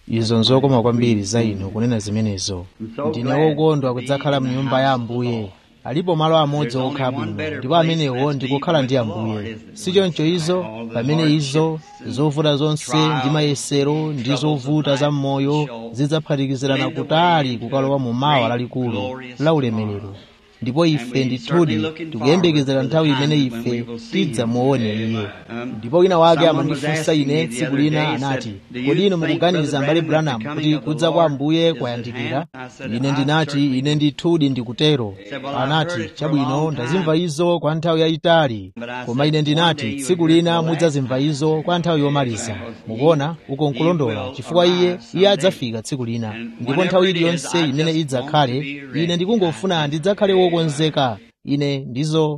izo nzokoma kwambiri za inu kunena zimenezo ndine wokondwa kudzakhala mnyumba ya ambuye alipo malo amodzi okhala bwino ndipo amenewo ndikukhala ndi ambuye sichoncho izo pamene izo zovuta zonse ndi mayesero ndi zovuta za m'moyo zidzaphatikizirana kutali kukalowa mu mawa lalikulu la ulemerero ndipo ife ndithudi tikuyembekezera nthawi imene ife tidzamuone iye ndipo wina wake amandifunsa ine tsiku lina anati kodi inu mukuganiza mbale branham kuti kudza kwa ambuye kwayandikira ine ndinati ine ndithudi ndikutero anati chabwino ndazimva izo kwa nthawi yayitali koma ine ndinati tsiku lina mudzazimva izo kwa nthawi yomaliza mukuona uko nkulondola chifukwa iye iye adzafika tsiku lina ndipo nthawi iliyonse imene idzakhale ine ndikungofuna ndidzakhale wokonzeka ine ndizo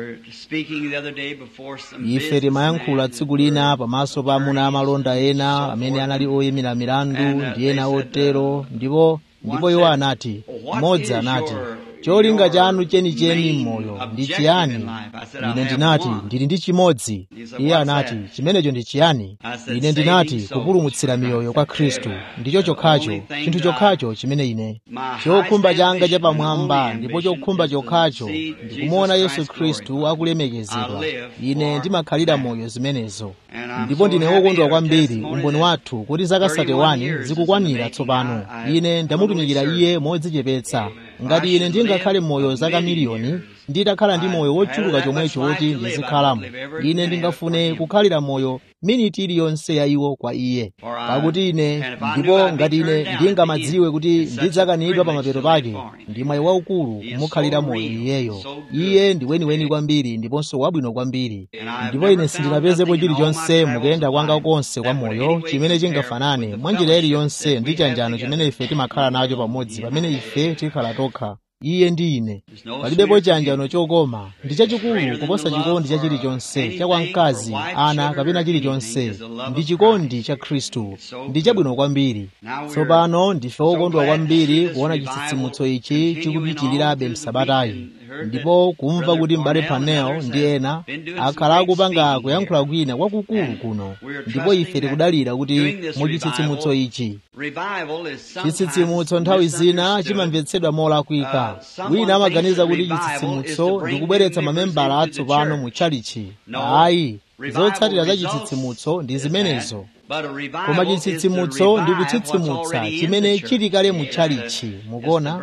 ife timayankhula tsiku lina pamaso pa amuna amalonda ena amene anali oyimira milandu ndi ena otero ndipo ndipo iwo anati mmodzi anati cholinga chanu chenicheni m'moyo ndi chiyani ine ndinati ndili ndi chimodzi iye anati chimenecho ndi chiyani ine ndinati kupulumutsira miyoyo kwa khristu ndicho chokhacho chinthu chokhacho chimene ine chokhumba changa chapamwamba ndipo chokhumba chokhacho ndikumuona yesu khristu akulemekezedwa ine ndimakhalira moyo zimenezo ndipo ndine wokondwa kwambiri umboni wathu kuti zaka 31 zikukwanira tsopano ine ndamutumikira iye modzichepetsa ngati ine ndingakhale moyo zaka miliyoni nditakhala ndi moyo wochuluka chomwecho woti ndizikhalamo ine ndingafune kukhalira moyo miniti iliyonse ya iwo kwa iye pakuti ine ndipo ngati ine ndingamadziwe kuti ndidzakanidwa pa mapeto pake ndi mwayi waukulu kumukhalira moyo iyeyo iye ndi weniweni kwambiri ndiponso wabwino kwambiri ndipo ine sindinapezepo chilichonse mukuyenda kwanga konse kwa moyo chimene chingafanane mwa njira iliyonse ndi chanjano chimene ife timakhala nacho pamodzi pamene ife tikhala tokha iye ndi ine palibepo chanjano chokoma ndi chachikulu kuposa chikondi cha chilichonse cha kwa mkazi ana kapena chilichonse ndi chikondi cha khristu ndi chabwino kwambiri tsopano ndife wokondwa kwambiri kuona chitsitsimutso ichi chikupitirirabe msabatayi ndipo kumva kuti m'bale panel ndi ena akhala akupanga kuyankhula kwina kwakukulu kuno ndipo ife tikudalira kuti mu chitsitsimutso ichi chitsitsimutso nthawi zina chimamvetsedwa molakwika wina amaganiza kuti chitsitsimutso ndi kubweretsa mamembala atsopano mu tchalichi ayi zotsatira za chitsitsimutso ndi zimenezo koma chitsitsimutso ndi kutsitsimutsa chimene chili kale mu tchalichi mukuona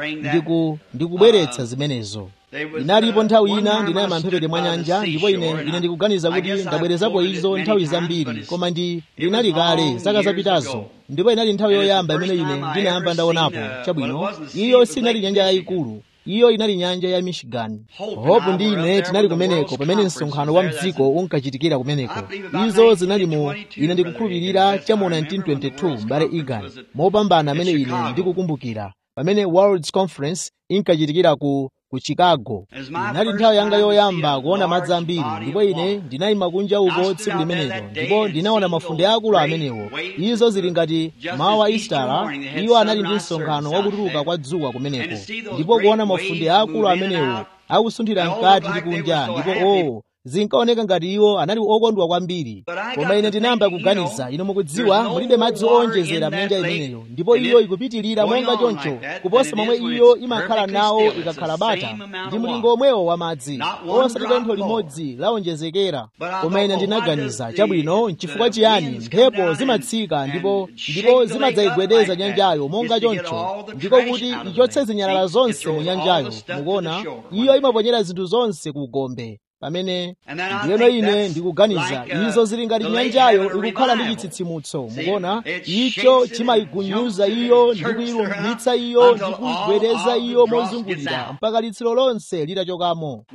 ndi kubweretsa zimenezo inalipo nthawi ina ndinayima mphepete mwa nyanja ndipo ine ine ndikuganiza kuti ndabwerezapo izo nthawi zambiri koma ndi linali kale zaka zapitazo ndipo inali nthawi yoyamba imene ine ndinayamba ndaonapo chabwino iyo sinali nyanja yayikulu iyo inali nyanja ya michigan hope ndi ine tinali kumeneko pamene msonkhano wa mdziko unkachitikira kumeneko izo zinali mu ine ndikukhulupirira cha mu 1922 mbale egan mopambana amene ine ndikukumbukira pamene world's conference inkachitikira ku ku chicago inali nthawi yanga yoyamba kuona madzi ambiri ndipo ine ndinayima kunja uko tsiku limenelo ndipo ndinaona mafunde akulu amenewo izo zili ngati mawa istara iwo anali ndi msonkhano wakutuluka kwa dzuwa kumeneko ndipo kuona mafunde akulu amenewo akusunthira mkati ndi kunja ndipo o zinkaoneka ngati iwo anali okondwa kwambiri koma ine ndinayamba kuganiza ino mukudziwa mulibe madzi owonjezera mnyanja imeneyo ndipo iyo ikupitirira monga choncho kuposa momwe iyo imakhala nawo ikakhala bata ndi mlingo omwewo wa madzi osati tentho limodzi lawonjezekera koma ine ndinaganiza chabwino nchifukwa chiyani mphepo zimatsika ndipo ndipo zimadzayigwedeza nyanjayo monga choncho ndiko kuti ichotse zinyalala zonse mu nyanjayo mukuona iyo imaponyera zinthu zonse ku gombe pamene ndiyeno ine ndikuganiza izo zili ngati nyanjayo ikukhala ndi chitsitsimutso mukuona icho chimayigunyuza iyo ndi kuyilumitsa iyo ndi kuyigwedeza iyo mozungulira mpaka litsiro lonse litachokamo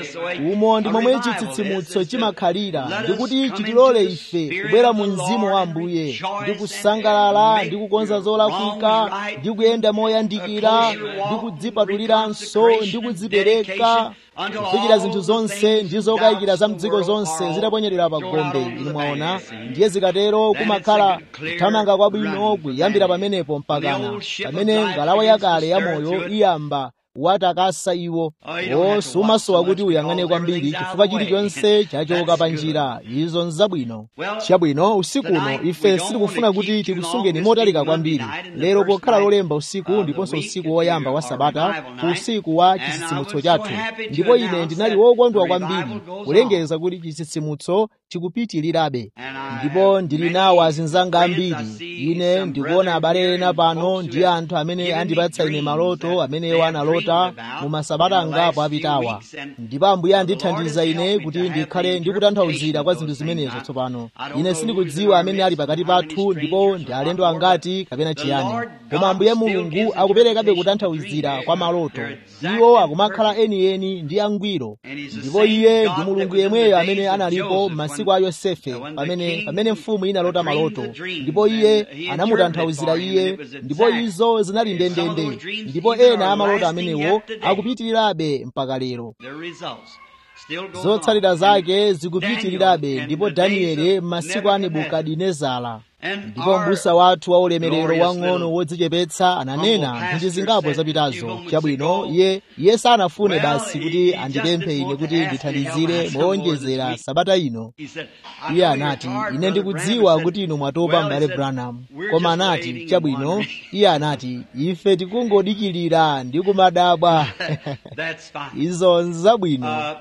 umo ndi momwe chitsitsimutso chimakhalira ndikuti chitilole ife kubwera mu mzimu wa ambuye ndi kusangalala ndi kukonza zolakwika ndi kuyenda moyandikira ndi kudzipatuliranso ndi kudzipereka kufikira zinthu zonse ndi zokayikira za mdziko zonse zitaponyerera pa gombe inu mwaona ndiye zikatero kumakhala kuthamanga kwabwino kuyambira pamenepo mpakana pamene ngalawa yakale ya moyo iyamba watakasa iwo o sumasowa kuti uyang'ane kwambiri chifukwa chilichonse chachoka pa njira izo nzabwino chabwino usiku uno ife sitikufuna kuti tikusungeni motalika kwambiri lero pokhala lolemba usiku ndiponso usiku woyamba wa sabata ku usiku wa chitsitsimutso chathu ndipo ine ndinali wokondwa kwambiri kulengeza kuti chitsitsimutso chikupitirirabe ndipo ndili nawo azinzanga ambiri ine ndikuona abale ena pano ndi anthu amene andipatsa ine maloto amenewo analota mu masabata angapo apitawa ndipo ambuye andithandiza ine kuti ndikhale ndikutanthauzira kwa zinthu zimenezo tsopano ine sindikudziwa amene ali pakati pathu ndipo ndi alendo angati kapena chiyani koma ambuye mulungu akuperekabe kutanthauzira kwa maloto iwo akumakhala enieni ndi angwiro ndipo iye ndi mulungu yemweyo amene analipo m'masiku a yosefe pamene pamene mfumu inalota maloto ndipo iye anamutanthauzira iye ndipo izo zinali ndendende ndipo ena amaloto amenewo akupitirirabe mpaka lero zotsatira zake zikupitirirabe ndipo danieli m'masiku a nebukadinezara ndipo mbusa wathu wa ulemerero wang'ono wodzichepetsa ananena ndi zingapo zapitazo chabwino iye iye sanafune basi kuti andipemphe ine kuti ndithandizire mowonjezera sabata ino iye anati ine ndikudziwa kuti inu mwatopa m'bale branham koma anati chabwino iye anati ife tikungodikilira ndi kumadabwa izo nzabwino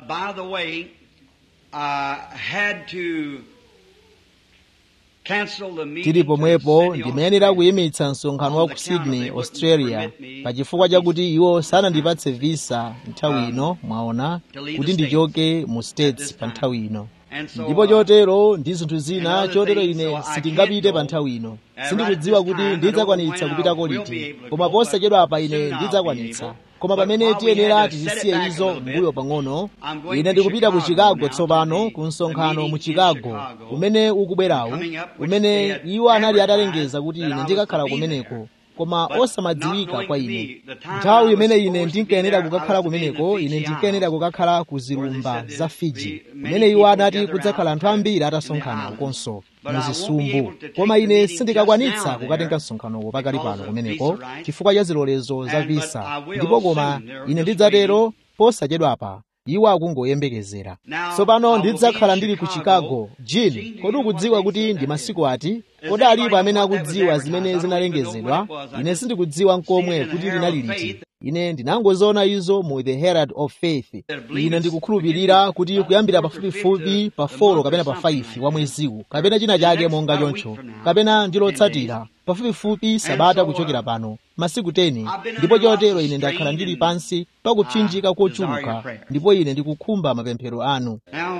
tili pomwepo ndimayenera kuyimitsa msonkhano wa ku sydney australia pachifukwa chakuti iwo sanandipatse visa nthawi ino mwaona kuti ndichoke mu states pa nthawi ino ndipo chotero ndi zinthu zina chotero ine sitingapite pa nthawi ino sindikudziwa kuti ndidzakwanitsa kupitako liti koma posachedwa apa ine ndidzakwanitsa koma pamene tiyenera tizisiye izo mbuyo pang'ono ine ndikupita ku chicago tsopano ku msonkhano mu chicago umene ukubwerawu umene iwo anali atalengeza kuti ine ndikakhala kumeneko koma osamadziwika kwa ine nthawi imene ine ndinkayenera kukakhala kumeneko ine ndinkayenera kukakhala ku zilumba za fiji kumene iwo anati kudzakhala anthu ambiri atasonkhana ukonso muzisumbu koma ine sindikakwanitsa kukatenga msonkhanowo pakali pano kumeneko chifukwa cha zilolezo za visa ndipo koma ine ndidzatero posachedwapa iwo akungoyembekezera tsopano ndidzakhala ndili ku chicago jini kodi ukudziwa kuti ndi masiku ati kodi alipo amene akudziwa zimene zinalengezedwa ine sindikudziwa nkomwe kuti linali liti ine ndinangoziona izo mu the herald of faith ine ndikukhulupirira kuti kuyambira pafupifupi pa 4 kapena pa 5 wa mweziwu kapena china chake monga choncho kapena ndilotsatira pafupifupi sabata kuchokera pano masiku 10 ndipo chotero ine ndakhala ndili pansi pakupsinjika kochuluka ndipo ine ndikukhumba mapemphero anu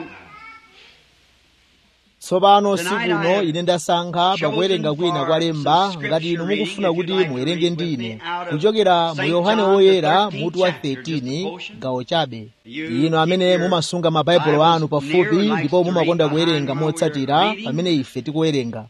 tsopano sikuno ine ndasankha pakuwerenga kwina kwa lemba ngati inu mukufuna kuti muwerenge ndi ine kuchokera mu yohane woyera mutu wa 13 gawo chabe inu amene mumasunga mabaibulo anu pafupi ndipo mumakonda kuwerenga motsatira pamene ife tikuwerenga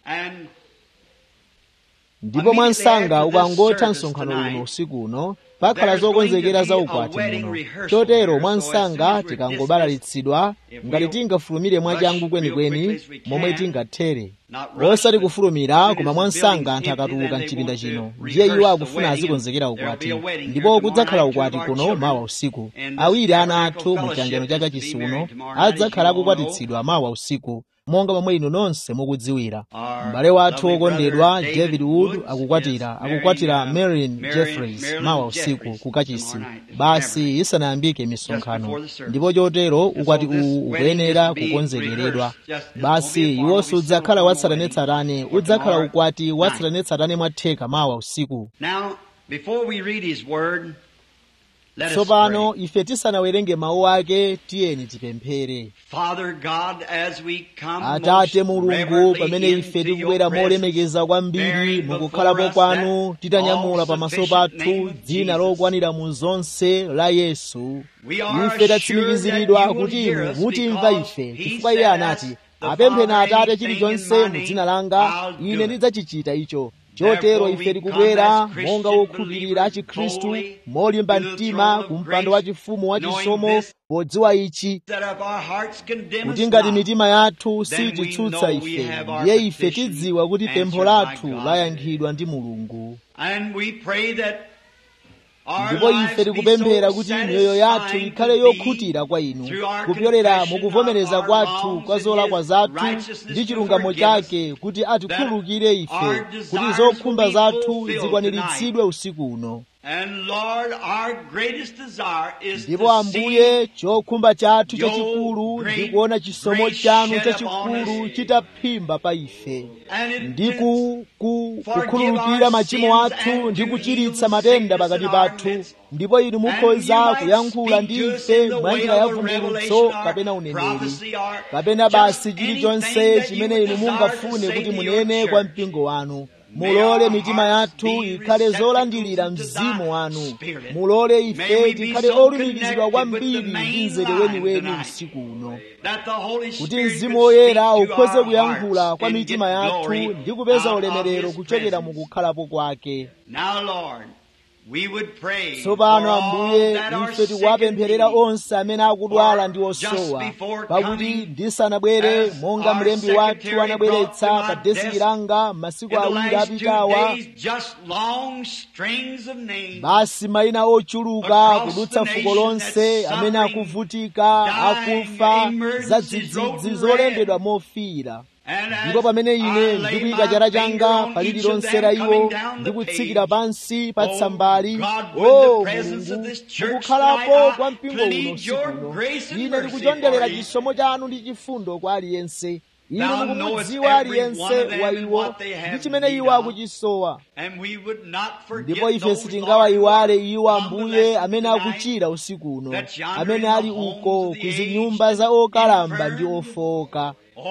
ndipo mwansanga ukangotha msonkhano uno usiku uno pakhala zokonzekera za ukwati muno chotero mwansanga tikangobalalitsidwa ngati tingafulumire mwachangu kwenikweni momwe tingathere osati kufulumira koma mwansanga anthu akatuluka mchipinda chino ndiye iwo akufuna azikonzekera ukwati ndipo kudzakhala ukwati kuno mawa usiku awiri ana athu mu chiyangano chaka chisi uno adzakhala akukwatitsidwa mawa usiku monga momwe inu nonse mukudziwira m'bale wathu wokondedwa david wood akukwatira akukwatira marion jeffreys mawa usiku ku kachisi basi isanayambike misonkhano ndipo chotero ukwati uwu ukuyenera kukonzekeredwa basi iwonso udzakhala watsatanetsatane udzakhala ukwati watsatanetsatane mwatheka mawa usiku tsopano ife tisanawerenge mawu ake tiyeni tipemphere atate mulungu pamene ife tikubwera molemekeza kwambiri mukukhalapo kwanu titanyamula pamaso pathu dzina lokwanira mu zonse la yesu ife tatsimikiziridwa kuti inu mutimva ife chifukwa iye anati apempheni atate chilichonse mu dzina langa ine ndidzachichita icho chotero ife tikubwera monga wokhulupirira a chikhristu molimba mtima ku mpando wachifumu wachisomo podziwa ichi kuti ngati mitima yathu sititsutsa ife ndiye ife tidziwa kuti pempho lathu layankhidwa ndi mulungu ndipo ife tikupemphera kuti miyoyo yathu ikhale yokhutira kwa inu kupyolera mukuvomereza kwathu kwa zolakwa zathu ndi chilungamo chake kuti atikhululukire ife kuti zokhumba zathu zikwaniritsidwe usiku uno ndipo ambuye chokhumba chathu chachikulu ndi kuona chisomo chanu chachikulu chitaphimba pa ife ndi kukhululukira machimo athu ndi kuchiritsa matenda pakati pathu ndipo inu mukhoza kuyankhula ndi ife mwa njira ya vumbulutso kapena uneneri kapena basi chilichonse chimene inu mungafune kuti munene kwa mpingo wanu mulole mitima yathu ikhale zolandilira mzimu wanu mulole ife tikhale olumikizidwa kwambiri ndi mzere weniweni usiku uno kuti mzimu woyera ukhoze kuyankhula kwa mitima yathu ndi kupeza ulemerero kuchokera mukukhalapo kwake tsopano ambuye ife tikuwapempherera onse amene akudwala ndi osowa pakuti ndisanabwere monga mlembi wathu anabweretsa pa desiki langa masiku awiri apitawa basi mayina ochuluka kudutsa fuko lonse amene akuvutika akufa za dzidzidzi zolembedwa mofiira ndipo pamene ine ndikuyika chala changa pa lililonse la iwo ndikutsikira pansi pa tsambali o mulungu mukukhalapo kwa mpingo uno usikuno ine ndikuchonderera chisomo chanu ndi chifundo kwa aliyense inu mukumudziwa aliyense wa iwo ndi chimene iwo akuchisowa ndipo ife sitingawayiwale iwo ambuye amene akuchira usiku uno amene ali uko ku zinyumba za okalamba ndi ofowoka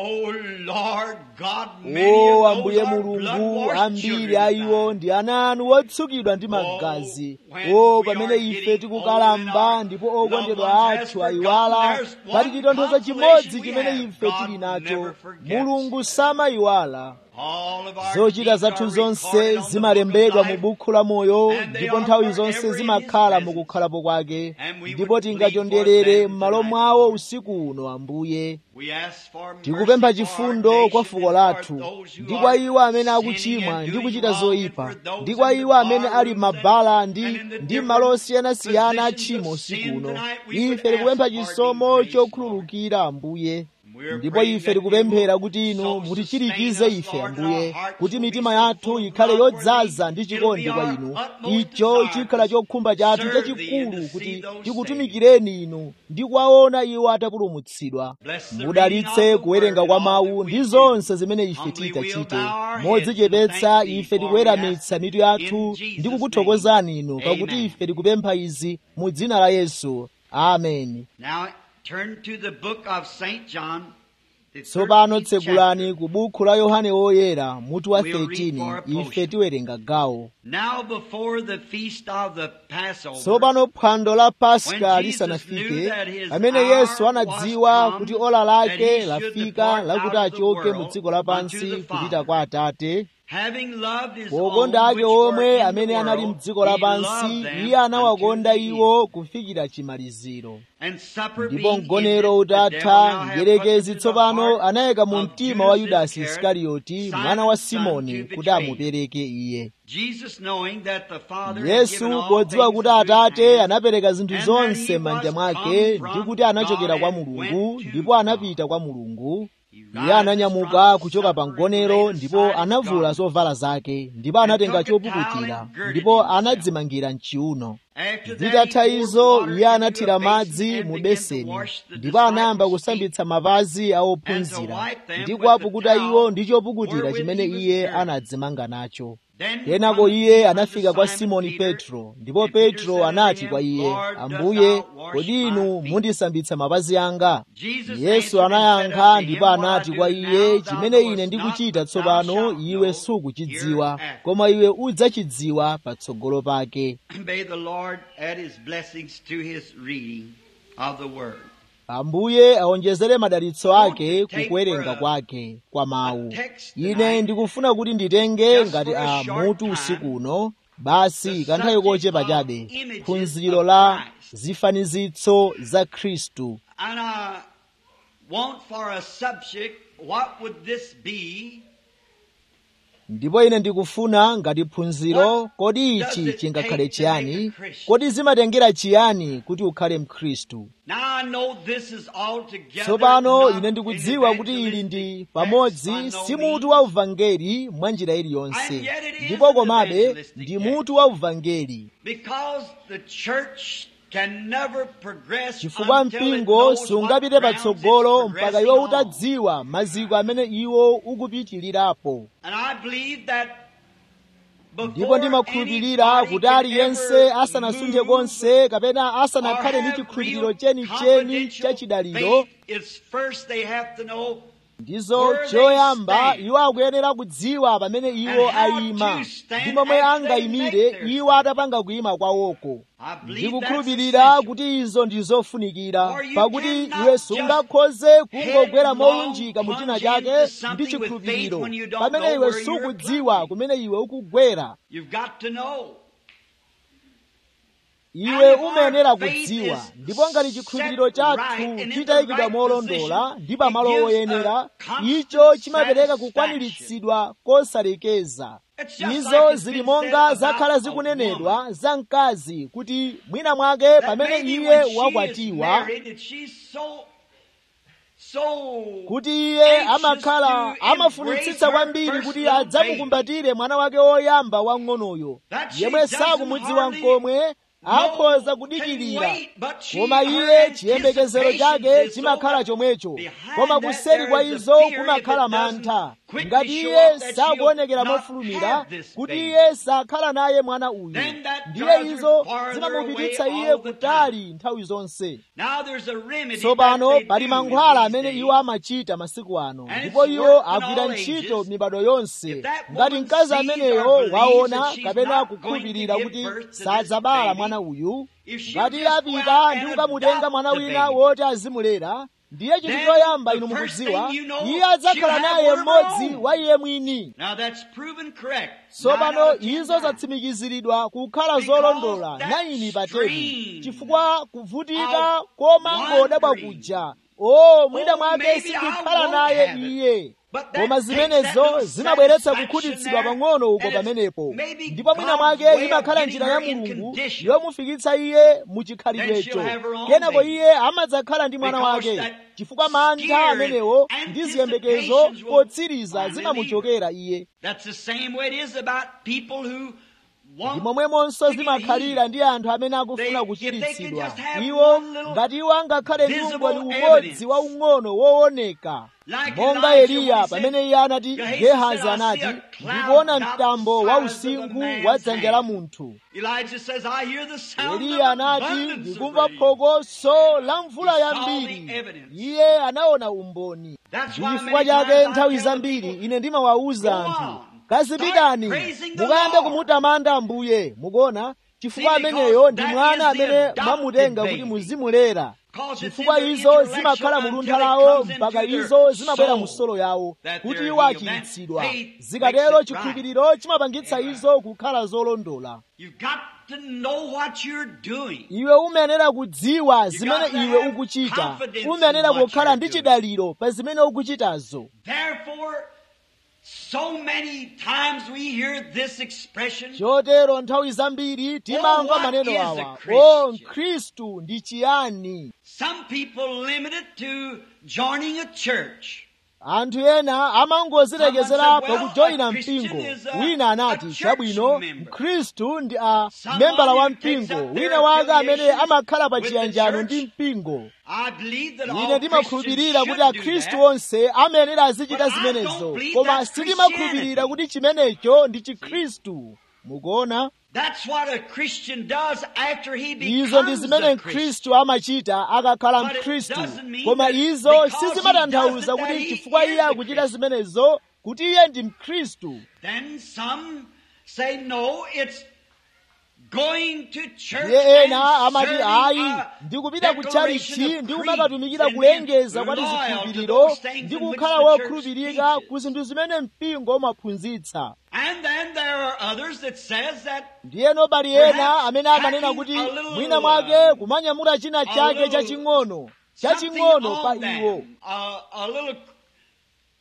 o ambuye mulungu ambiri a iwo ndi ana anu otsukidwa ndi magazi o pamene ife tikukalamba ndipo okondedwa athu ayiwala pali chitonthozo chimodzi chimene ife tili nacho mulungu samayiwala zochita zathu zonse zimalembedwa mu bukhu la moyo ndipo nthawi zonse zimakhala mukukhalapo kwake ndipo tingachonderere m'malo mwawo usiku uno ambuye tikupempha chifundo kwa fuko lathu ndi kwa iwo amene akuchimwa ndi kuchita zoyipa ndi kwa iwo amene ali mabala ndi ndi malo osiyanasiyana achimo usiku uno ife tikupempha chisomo chokhululukira ambuye ndipo ife tikupemphera kuti inu mutichirikize ife ambuye kuti mitima yathu ikhale yodzaza ndi chikondi kwa inu icho chikhala chokhumba chathu chachikulu kuti tikutumikireni inu ndi kuwaona iwo atapulumutsidwa mudalitse kuwerenga kwa mawu ndi zonse zimene ife tikachite modzichepetsa ife tikuweramitsa mitu yathu ndi kukuthokozani inu pakuti ife tikupempha izi mu dzina la yesu ameni Turn to the book of St. John. tsopano tsegulani ku bukhu la yohane woyera mutu wa 13 ife tiwerenga gawo Now before the feast of the Passover, tsopano phwando la paska lisanafike amene yesu anadziwa kuti ola lake lafika lakuti achoke mu dziko lapansi kupita kwa atate having loved his pokonda own ake which were omwe in the amene anali world, mdziko he lapansi loved them iye anawakonda unto the end. iwo kufikira chimaliziro And supper ndipo being mgonero ended, the devil utatha now had mdierekezi put into the tsopano heart anayika mu of mtima wa Judas yudasi Iscariot, isikarioti Simon's mwana wa son, simoni to kuti betray him. amupereke iye Jesus knowing that the Father had given yesu all podziwa things kuti into his atate hand, anapereka zinthu and that zonse he m'manja was mwake come ndi from kuti anachokera God kwa and mulungu went to ndipo God. anapita kwa mulungu He iye rises ananyamuka from kuchoka pa supper and mgonero laid ndipo aside his anavula garment. zovala zake ndipo anatenga took a towel chopukutira and girded ndipo himself. anadzimangira mchiuno After that, zitatha he poured izo water iye into a anathira basin madzi and mu began to beseni wash the ndipo anayamba disciples' feet kusambitsa mapazi a and to ophunzira wipe them ndi with kuwapukuta the iwo towel ndi chopukutira wherewith chimene he was iye girded. anadzimanga nacho Then kenako cometh iye he anafika unto kwa Simon simoni Peter, petro ndipo and Peter petro said anati unto kwa him, iye Lord, dost ambuye thou wash kodi my inu feet? mundisambitsa mapazi anga Jesus yesu answered and said anayankha unto him, ndipo What I anati do kwa now iye thou chimene ine knowest ndikuchita not, but thou tsopano shalt iwe know sukuchidziwa hereafter. koma iwe udzachidziwa patsogolo pake May the Lord add his blessings to his reading of the word. ambuye aonjezere madalitso ake kukuwerenga kwake kwa mawu ine ndikufuna kuti nditenge ngati a mutu usiku uno basi kanthawi kochepa chabe phunziro la zifanizitso za khristu And I want for a subject, what would this be? ndipo ine ndikufuna ngati phunziro kodi ichi chingakhale chiyani kodi zimatengera chiyani kuti ukhale mkhristu Now I know this is altogether tsopano not ine ndikudziwa kuti ili ndi pamodzi si mutu wa uvangeli mwa njira iliyonse ndipo komabe ndi mutu wa uvangeli because the church can never progress chifukwa until it mpingo knows what sungapite grounds patsogolo it's mpaka progressing iwo on. utadziwa maziko amene iwo ukupitirirapo And I believe that ndipo before ndimakhulupirira anybody kuti can aliyense ever asanasunje move konse kapena or asanakhale ndi have chikhulupiriro real chenicheni confidential chachidaliro faith, it's first they have to know ndizo where they choyamba stand. iwo akuyenera kudziwa pamene iwo And how ayima to stand ndi momwe after they angayimire make their iwo atapanga kuyima kwawoko I believe ndikukhulupirira that's essential. kuti izo ndi zofunikira For you pakuti cannot iwe just sungakhoze kungogwera headlong molunjika mu china plunge chake into ndi something with chikhulupiriro faith when you don't pamene know iwe where you're sukudziwa plunging. kumene iwe ukugwera You've got to know. iwe And if umayenera our faith kudziwa is ndipo ngati chikhulupiriro set chathu right and in the chitayikidwa right molondola position, ndi pamalo it gives oyenera a constant icho chimapereka satisfaction. kukwaniritsidwa kosalekeza It's just izo like it's zili been monga said zakhala about a zikunenedwa za mkazi kuti mwina mwake That pamene maybe iye when she is wakwatiwa married, that she's so, so kuti iye anxious amakhala to amafunitsitsa embrace her kwambiri first kuti little adzamukumbatire mwana wake woyamba wang'onoyo That she yemwe doesn't sakumudziwa hardly nkomwe akhoza know, kudikirira can wait, but she- koma her iye chiyembekezero anticipation chake is so chimakhala that chomwecho behind koma that kuseri kwa there is a izo fear kumakhala if it doesn't mantha quickly ngati show iye up that sakuonekera she'll not mofulumira have this kuti baby. iye sakhala naye mwana uyu Then that ndiye drives her izo farther zimamupititsa away iye all the kutali nthawi zonse Now there's a remedy tsopano that they pali do mankhwala in amene these iwo days. amachita masiku ano And ndipo it's iwo worked in agwira all ntchito ages. mibado yonse If that ngati woman mkazi sees ameneyo or believes waona that she's kapena not going to kukhulupirira give kuti birth to this sadzabala baby, mwana uyu if she'll ngati just go apita out ndi and kukamutenga adopt mwana the wina baby, woti azimulera ndiye chinthu then choyamba the inu first mukudziwa thing you know, iye adzakhala she'll have naye one of her mmodzi own. wa iye mwini Now that's proven correct. Nine tsopano out of ten izo times. zatsimikiziridwa kukhala Because zolondola that 9 pa 10 strain chifukwa kuvutika of koma ngodabwa wandering. kuja o mwina Oh, mwake maybe I sindikhala won't naye have it. iye But that koma takes zimenezo that little zimabweretsa satisfaction kukhutitsidwa there, pang'ono uko and it's pamenepo maybe ndipo mwina God's mwake way of imakhala getting njira ya her in mulungu condition. yomufikitsa iye mu Then chikhalidwecho she'll have her own kenako baby. iye amadzakhala ndi mwana Because wake that chifukwa mantha scare amenewo and ndi ziyembekezo anticipations will potsiriza finally zimamuchokera iye That's the same way it is about people who ndi want momwemonso to get zimakhalira healed. ndi anthu amene They- akufuna if they kuchiritsidwa could just have iwo one little ngati iwo angakhale ndi visible umboni umodzi evidence. waung'ono wooneka Like monga Elijah eliya when he pamene said, iye anati Gehazi gehazi said, "I anati see a cloud ndikuona about mtambo the wa size of the usinkhu man's wa dzanja la hand." munthu Elijah says, I hear the sound eliya of anati abundance of ndikumva rain. phokoso la mvula He saw the yambiri evidence. iye anaona umboni That's ndi why chifukwa many chake times I nthawi tell the zambiri people, ine ndimawawuza "Go anthu on, kazipitani start praising the mukayambe Lord." kumutamanda ambuye mukuona chifukwa See, because ameneyo ndi that mwana is the amene adopted mwamutenga kuti baby. muzimulera Because it's chifukwa in their izo intellectual zimakhala mu until luntha it lawo comes mpaka into their izo zimabwera soul mu solo yawo that kuti they're iwo healed. achiritsidwa That faith zikatero makes it chikhulupiriro chimapangitsa izo kukhala zolondola You've got to know what you're doing. iwe umayenera kudziwa zimene got to iwe have ukuchita confidence umayenera in what kukhala you're ndi doing. chidaliro pa zimene ukuchitazo Therefore, so many times we hear this expression, chotero nthawi zambiri timamva what maneno is a awa Christian? o mkhristu ndi chiyani some people limit it to joining a church. anthu ena amangozilekezera Someone said, well, pakujoyina a Christian mpingo is a- wina a anati church chabwino member. mkhristu ndi a Someone membala wa who takes mpingo up their wina wake amene affiliations amakhala pa with the chiyanjano church. ndi mpingo I believe that ine all ndimakhulupirira Christians kuti should do akhristu that. onse amayenera azichita But I don't zimenezo believe koma that's sindimakhulupirira Christianity. kuti chimenecho ndi chikhristu mukuona That's what a Christian does after he izo ndi becomes zimene a Christian. mkhristu amachita akakhala But it mkhristu doesn't mean koma that izo because he sizimatanthauza does it kuti that he chifukwa is iye a akuchita Christian. zimenezo kuti iye ndi mkhristu Then some say no, it's going to church iye and ena amati serving ayi a ndikupita ku declaration chalichi of ndi creeds kumakatumikira and kulengeza kwa being loyal to tizikhulupiriro those things ndi in which kukhala the church wokhulupirika teaches. ku zinthu zimene mpingo umaphunzitsa And then there are others that says that ndiyeno pali ena Perhaps amene amanena packing kuti a little, mwina mwake uh, kumanyamula china a chake little chaching'ono something chaching'ono pa on iwo them, a, a little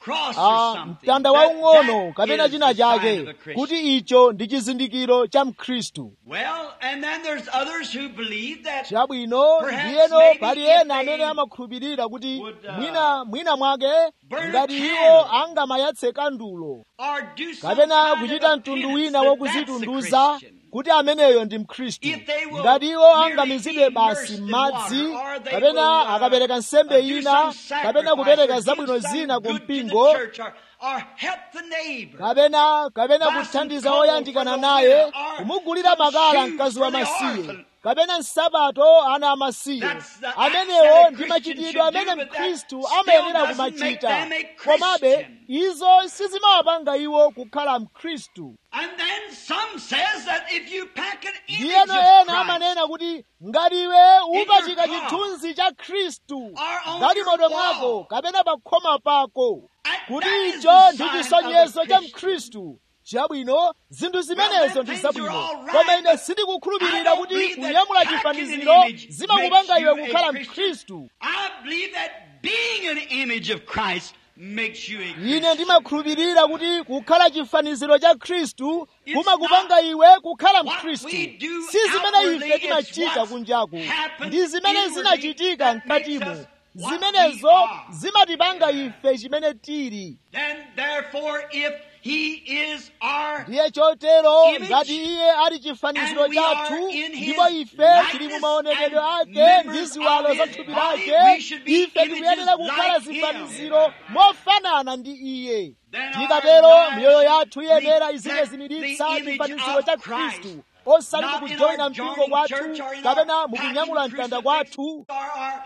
cross a or something. mtanda That- waung'ono that kapena is china the sign chake of a Christian. kuti icho ndi chizindikiro cha mkhristu Well, and then there's others who believe that chabwino Perhaps ndiyeno maybe pali if ena they amene amakhulupirira kuti would, uh, mwina mwina mwake burn a ngati candle. iwo angamayatse kandulo or do some kapena kind kuchita of a mtundu penance wina that that's a wokuzitunduza Christian. kuti ameneyo ndi mkhristu If they will ngati iwo merely angamizidwe be basi immersed in m'madzi water, or they kapena will, uh, akapereka nsembe do ina some kapena sacrifice, kupereka or zabwino do some zina ku good to the mpingo church, or- or help the neighbor. kapena kapena Buy some kuthandiza coal oyandikana for the naye widow, or kumugulira some makala shoes mkazi for wa the masiye orphan. kapena nsapato ana amasiye That's the acts amenewo that a ndi Christian machitidwe should do, amene but that mkhristu still amayenera doesn't kumachita make them a komabe Christian. izo sizimawapanga iwo kukhala mkhristu And then some says that if you pack an image ndiyeno of ena Christ amanena kuti ngati iwe upachika car, chithunzi cha khristu or on ngati your moto wall, mwako kapena pa khoma pako and kuti that is icho the ndi sign chisonyezo of a cha Christian. mkhristu chabwino zinthu zimenezo ndi things are zabwino all right, koma ine but sindikukhulupirira I don't kuti believe that kunyamula packing chifaniziro an image zimakupanga makes iwe you a kukhala Christian. mkhristu I believe that being an image of Christ makes you a ine Christian. ndimakhulupirira kuti kukhala chifaniziro cha khristu It's kumakupanga not iwe kukhala what mkhristu we do si zimene outwardly, ife it's timachita what's kunjaku happened ndi zimene inwardly zinachitika that makes mkatimo us what zimenezo we are. zimatipanga ife chimene tili Then therefore if he is our ndiye chotero image, ngati iye ali chifaniziro and we are chathu in his ndipo ife tili likeness mu maonekedwe and ake members ndi ziwalo of za his thupi body, lake we should be ife tikuyenera images kukhala like him. zifaniziro mofanana ndi iye Then tikatero our lives miyoyo yathu should iyenera reflect izingazimiritsa the image chifaniziro of cha Christ. khristu osati Not in mukujoyina our mpingo joining kwathu church or in kapena our mukunyamula packing mtanda crucifix kwathu or our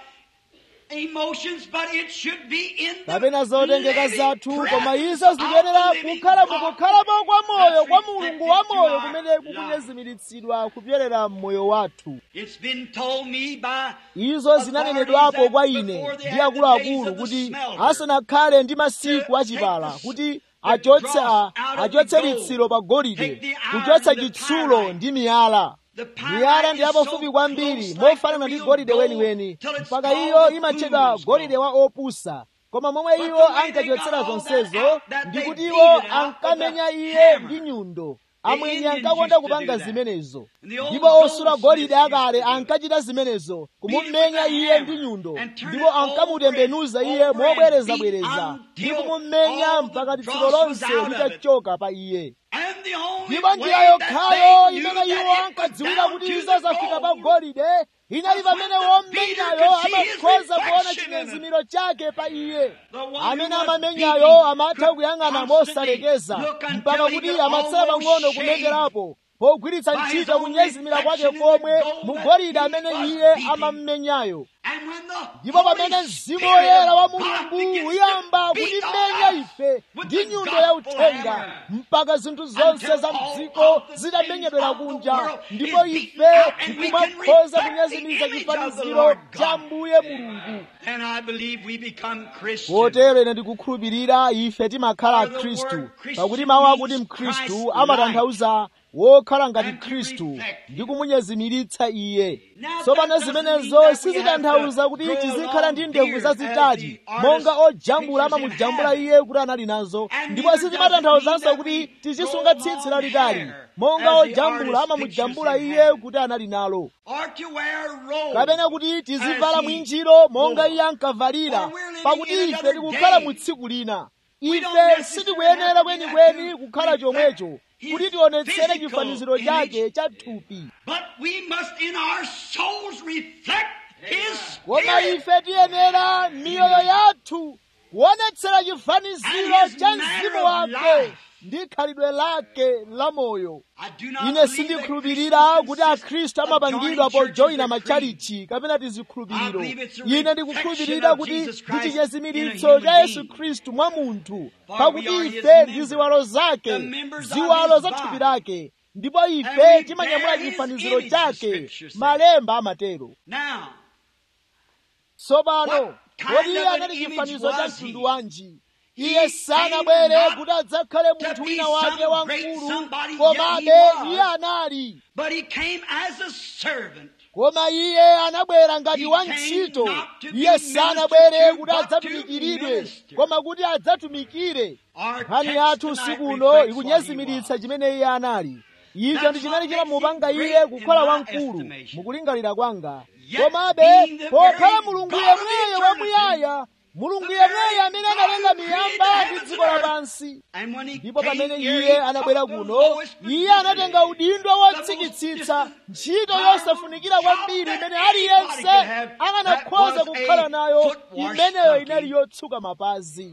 emotions, but it should be in the kapena zotengeka living zathu koma presence izo of zikuyenera the living kukhala God mukukhalapo kwa moyo that's kwa mulungu wa reflected moyo to our kumene lives. kukunyezimiritsidwa kupyerera mmoyo wathu It's been told me by izo zinanenedwapo kwa ine ndi akuluakulu kuti asanakhale ndi masiku achipala kuti achotse a- achotse litsiro pa golide kuchotsa chitsulo ndi miyala miyala ndi yapafupi kwambiri mofanana ndi golide weniweni mpaka iyo imatchedwa golide wa opusa koma momwe iwo ankachotsera zonsezo ndi kuti iwo ankamenya iye ndi nyundo amwenye ankakonda kupanga zimenezo ndipo osula golide akale ankachita zimenezo kumumenya iye ndi nyundo ndipo ankamutembenuza iye mobwerezabwereza ndi kumumenya mpaka litsiro lonse litachoka pa iye ndipo njira yokhayo imene iwo ankadziwira kuti izo zafika pa golide inali pamene womenyayo amakhoza kuona chinyezimiro chake pa iye amene amamenyayo amatha kuyang'ana mosalekeza mpaka kuti amatsala pang'ono kumengerapo pogwiritsa ntchito kunyezimira kwake komwe mu golide amene iye amammenyayo ndipo pamene mzimu woyera wa mulungu uyamba kutimenya ife ndi nyundo ya uthenga mpaka zinthu zonse za mdziko zitamenyedwera kunja ndipo ife tikumakhoza kunyezimiza chifaniziro cha mbuye mulungu potero ine ndikukhulupirira ife timakhala akhristu pakuti mawu akuti mkhristu amatanthauza wokhala ngati khristu ndi kumunyezimiritsa iye tsopano zimenezo sizitanthauza kuti tizikhala ndi ndevu zazitali monga ojambula amamujambula iye kuti anali nazo ndipo sizimatanthauzanso kuti tizisunga tsitsi lalitali monga ojambula amamujambula iye kuti anali nalo kapena kuti tizivala mwinjiro monga iye ankavalira pakuti ife tikukhala mu tsiku lina ife sitikuyenera kwenikweni kukhala chomwecho kuti tionetsere chifaniziro chake cha thupi koma ife tiyenera miyoyo yathu kuonetsera chifaniziro cha mzimu wake ndi khalidwe lake la moyo ine sindikhulupirira kuti akhristu amapangidwa pojoyina matchalichi kapena tizikhulupiriro ine ndikukhulupirira kuti ndi chinyezimiritso cha yesu khristu mwa munthu pakuti ife ndi ziwalo zake ziwalo za thupi lake ndipo ife timanyamula chifaniziro chake malemba amatero tsopano kodi iye anali chifanizo cha mtundu wanji iye sanabwere kuti adzakhale munthu wina wake wamkulu komabe iye anali koma iye anabwera ngati wantchito iye sanabwere kuti adzatumikiridwe koma kuti adzatumikire nkhani yathu usiku uno ikunyezimiritsa chimene iye anali icho ndi chimene chimamupanga iye kukhala wamkulu mukulingalira kwanga komabe pokhala mulungu yemweyo wamuyaya mulungu yemweyo amene analenga miyamba ndi dziko lapansi ndipo pamene iye anabwera kuno iye anatenga udindo wotsikitsitsa ntchito yosafunikira kwambiri imene aliyense akanakhoza kukhala nayo imeneyo inali yotsuka mapazi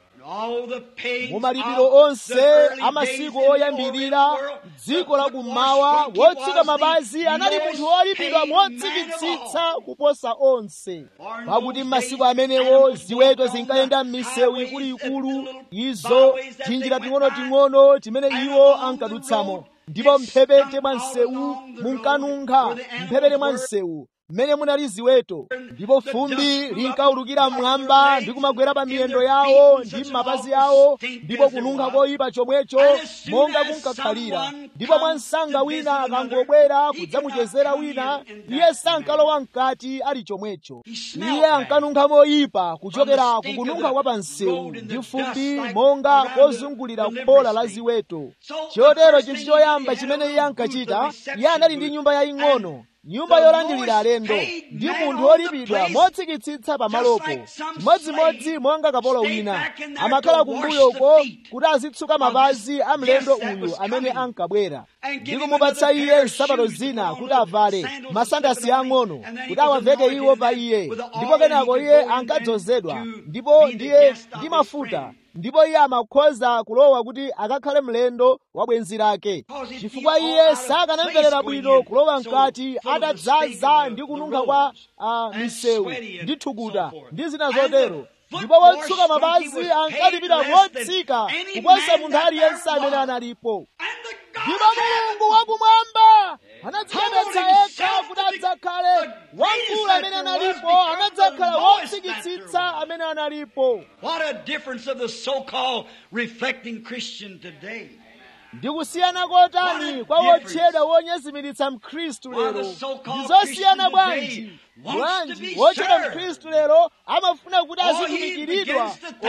mu malipiro onse amasiku oyambirira dziko la kummawa wotsuka mapazi anali munthu wolipidwa motsikitsitsa kuposa onse pakuti m'masiku amenewo ziweto zinkayenda m'misewu ikuluikulu izo tinjira ting'onoting'ono timene iwo ankadutsamo ndipo mphepete mwa msewu munkanunkha mphepete mwa msewu mmene munali ziweto ndipo fumbi linkaulukira mmwamba ndi kumagwera pa miyendo yawo ndi m'mapazi awo ndipo kununkha koyipa chomwecho monga kunkakhalira ndipo mwansanga wina akangobwera kudzamuchezera wina iye sankalowa mkati ali chomwecho iye ankanunkha moyipa kuchokera kukununkha kwa pansewu ndi fumbi monga kozungulira khola la ziweto chotero chinthu choyamba chimene iye ankachita iye anali ndi nyumba yaying'ono nyumba yolandilira alendo ndi munthu wolipidwa motsikitsitsa pamalopo chimodzimodzi monga kapolo wina amakhala kumbuyoko kuti azitsuka mapazi a mlendo uyu amene ankabwera ndi kumupatsa iye nsapato zina kuti avale masandasi ang'ono kuti awaveke iwo pa iye ndipo kenako iye ankadzozedwa ndipo ndiye ndi mafuta ndipo iye amakhoza kulowa kuti akakhale mlendo wa bwenzi lake chifukwa iye sakanamverera bwino kulowa mkati atadzaza ndi kununkha kwa uh, misewu ndi thukuta ndi zina zotero ndipo wotsuka mapazi ankalipira motsika kuposa munthu aliyense amene analipo ndipo mulungu wakumwamba anadzichepetsa yekha kuti adzakhale wamkulu amene analipo anadzakhala wotsikitsitsa amene analipo What a difference of the so-called reflecting Christian today. ndikusiyana kotani kwa wotchedwa wonyezimiritsa mkhristu lero ndizosiyana bwanji bwanji wotchedwa mkhristu lero amafuna kuti azitumikiridwa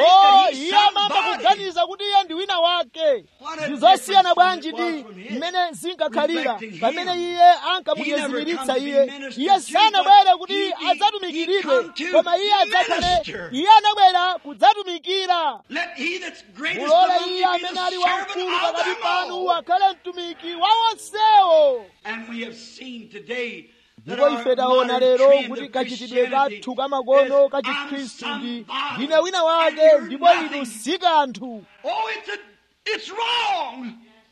o iye amamba kuganiza kuti iye ndi wina wake ndizosiyana bwanji ndi mmene zinkakhalira pamene iye ankamunyezimiritsa iye iye sanabwere kuti adzatumikiridwe koma iye adzakhale iye anabwera kudzatumikira Let he that's greatest mulole among iye you be amene the ali servant wamkulu of pakati them panu all. akhale mtumiki wa onsewo And we have seen today that ndipo our ife taona modern lero trend kuti of kachitidwe Christianity kathu kamakono is kachikhristu I'm ndi somebody ndine wina and wake you're ndipo inu nothing. si kanthu Oh, it's a, it's wrong.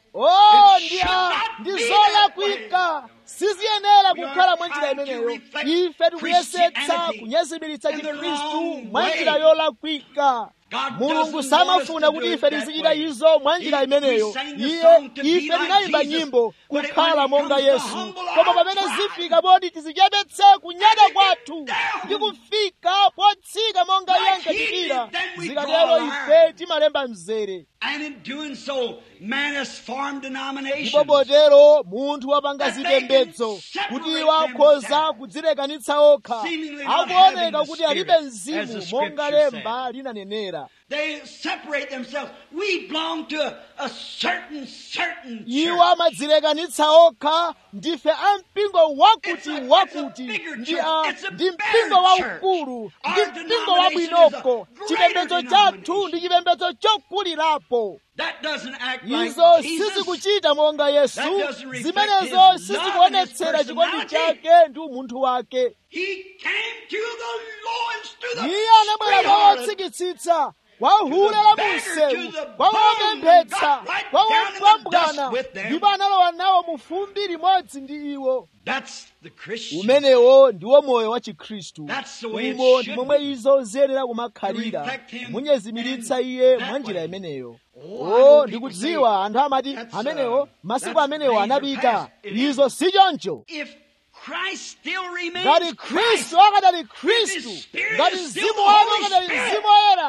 o It ndi should a not ndi be zolakwika siziyenera We are kukhala mwa njira trying to imeneyo reflect ife tikuyesetsa Christianity kunyezimiritsa in the chikhristu wrong mwa way. njira yolakwika God mulungu doesn't samafuna want us to kuti do ife it that tizichita way. izo mwa njira He- imeneyo we sang the iye song to be ife like tinayimba Jesus, nyimbo but when kukhala it monga comes to yesu humble koma our pamene pride, zifika poti tizichepetse kunyada and we kwathu get down. ndi kufika potsika monga iye Like he ankachitira did, then we zikatero draw a ife timalemba mzere And in doing so, man has formed denominations. ndipo potero munthu wapanga That they can zipembedzo separate kuti iwo akhoza themselves, kudzilekanitsa okha seemingly not having akuoneka the kuti alibe Spirit, as mzimu the monga Scripture lemba linanenera They separate themselves. We belong to a, a certain, certain iwo church. amadzilekanitsa okha ndife a mpingo wakuti It's a- wakuti it's a bigger ndi church. a- It's a ndi better mpingo waukulu church. ndi Our mpingo denomination is a wabwinoko greater chipembedzo chathu denomination. ndi chipembedzo chokulirapo That doesn't act like izo Jesus. sizikuchita monga yesu That doesn't reflect zimenezo his love sizikuonetsera and his chikondi personality. chake ndi umunthu wake He came to the lowest, to the iye anabwera kwa sweetheart. wotsikitsitsa kwa hule la munsewu kwa wopemphetsa kwa wopambwana ndipo analowa nawo mu fumbi limodzi ndi iwo That's the Christian. umenewo ndiwo moyo wa chikhristu That's the way it umo should ndi momwe izo ziyenera kumakhalira To reflect him munyezimiritsa in iye that mwa njira way. imeneyo Oh, I know o people ndikudziwa anthu amati that's, uh, amenewo masiku that's amenewo days are anapita past. It izo si choncho If Christ still remains ngati Christ, khristu akadali If khristu his spirit ngati is still mzimu the wake Holy akadali Spirit, mzimu woyera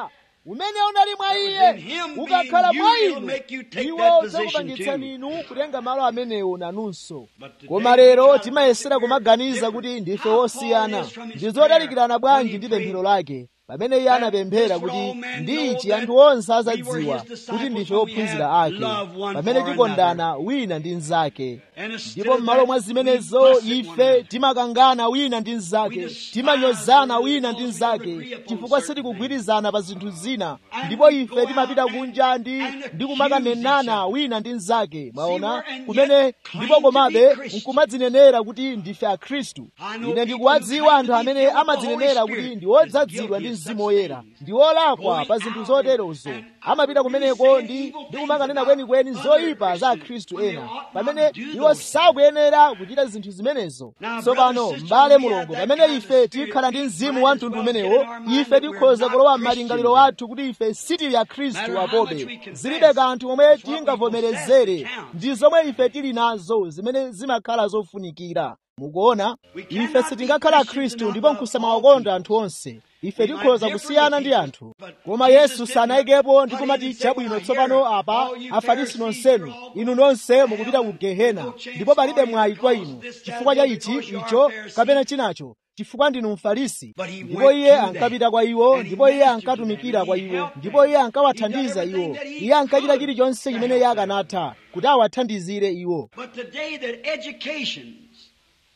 umene unali mwa iye That was in him ukakhala being mwa you, it'll inu make you take iwo that position udzakupangitsani too. inu kutenga malo amenewo nanunso But today koma we lero try to timayesera think we're kumaganiza different. kuti ndife How wosiyana Paul is from his ndi zodalikirana prayer bwanji when ndi he pemphero prayed lake pamene iye anapemphera this would kuti all men ndi know ichi that anthu onse we were azadziwa his disciples kuti ndife when we ophunzira have ake love one pamene for tikondana wina ndi mnzake And instead ndipo of m'malo that, mwa we zimenezo fuss at one ife another. timakangana wina ndi We mnzake despise timanyozana one wina another ndi because we never mnzake agree upon chifukwa certain sitikugwirizana pa zinthu zina And ndipo we ife go timapita out kunja ndi and ndi accuse kumakanenana each other. wina ndi mnzake mwaona where- and kumene yet claim ndipo to be komabe Christian. nkumadzinenera kuti ndife akhristu I know ine people ndikuwadziwa who anthu claim to be amene filled with the amadzinenera Holy kuti Spirit ndi is odzazidwa guilty ndi of mzimu such woyera things. ndi olakwa Going pa zinthu out zoterozo and amapita kumeneko saying ndi evil ndi things kumakanena about kwenikweni other zoyipa za Christians akhristu when they ena ought not pamene do iwo those sakuyenera kuchita zinthu zimenezo Now, tsopano brother, sister, m'bale we have mulungu that pamene kind of ife spirit. tikhala ndi We mzimu might wa as mtundu well get umenewo in our mind ife that we're tikhoza not kulowa Christians m'malingaliro yet. athu kuti ife sitili akhristu Matter how much we apobe confess, zilibe kanthu momwe it's what we tingavomerezere possess that counts. ndi zomwe ife tili nazo zimene zimakhala zofunikira mukuona We ife cannot sitingakhala be Christians akhristu and ndipo not love nkusamawakonda all anthu onse ife We might tikhoza differ kusiyana with ndi people, anthu but koma Jesus yesu didn't sanayikepo put ndi in kumati and say, chabwino "When I tsopano hear apa all you afarisi Pharisees, nonsenu you're all inu going nonse to mukupita hell, ku gehena no chance ndipo palibe for you mwayi kwa because inu this, that, chifukwa cha and ichi because you are icho Pharisee." kapena chinacho chifukwa ndinu mfarisi But he ndipo went iye to them, ankapita kwa iwo and he ndipo iye ministered to ankatumikira them, kwa and he iwo helped ndipo them. iye He ankawathandiza did iwo everything that he iye ankachita could chilichonse to chimene help iye them. akanatha kuti awathandizire iwo But today that educations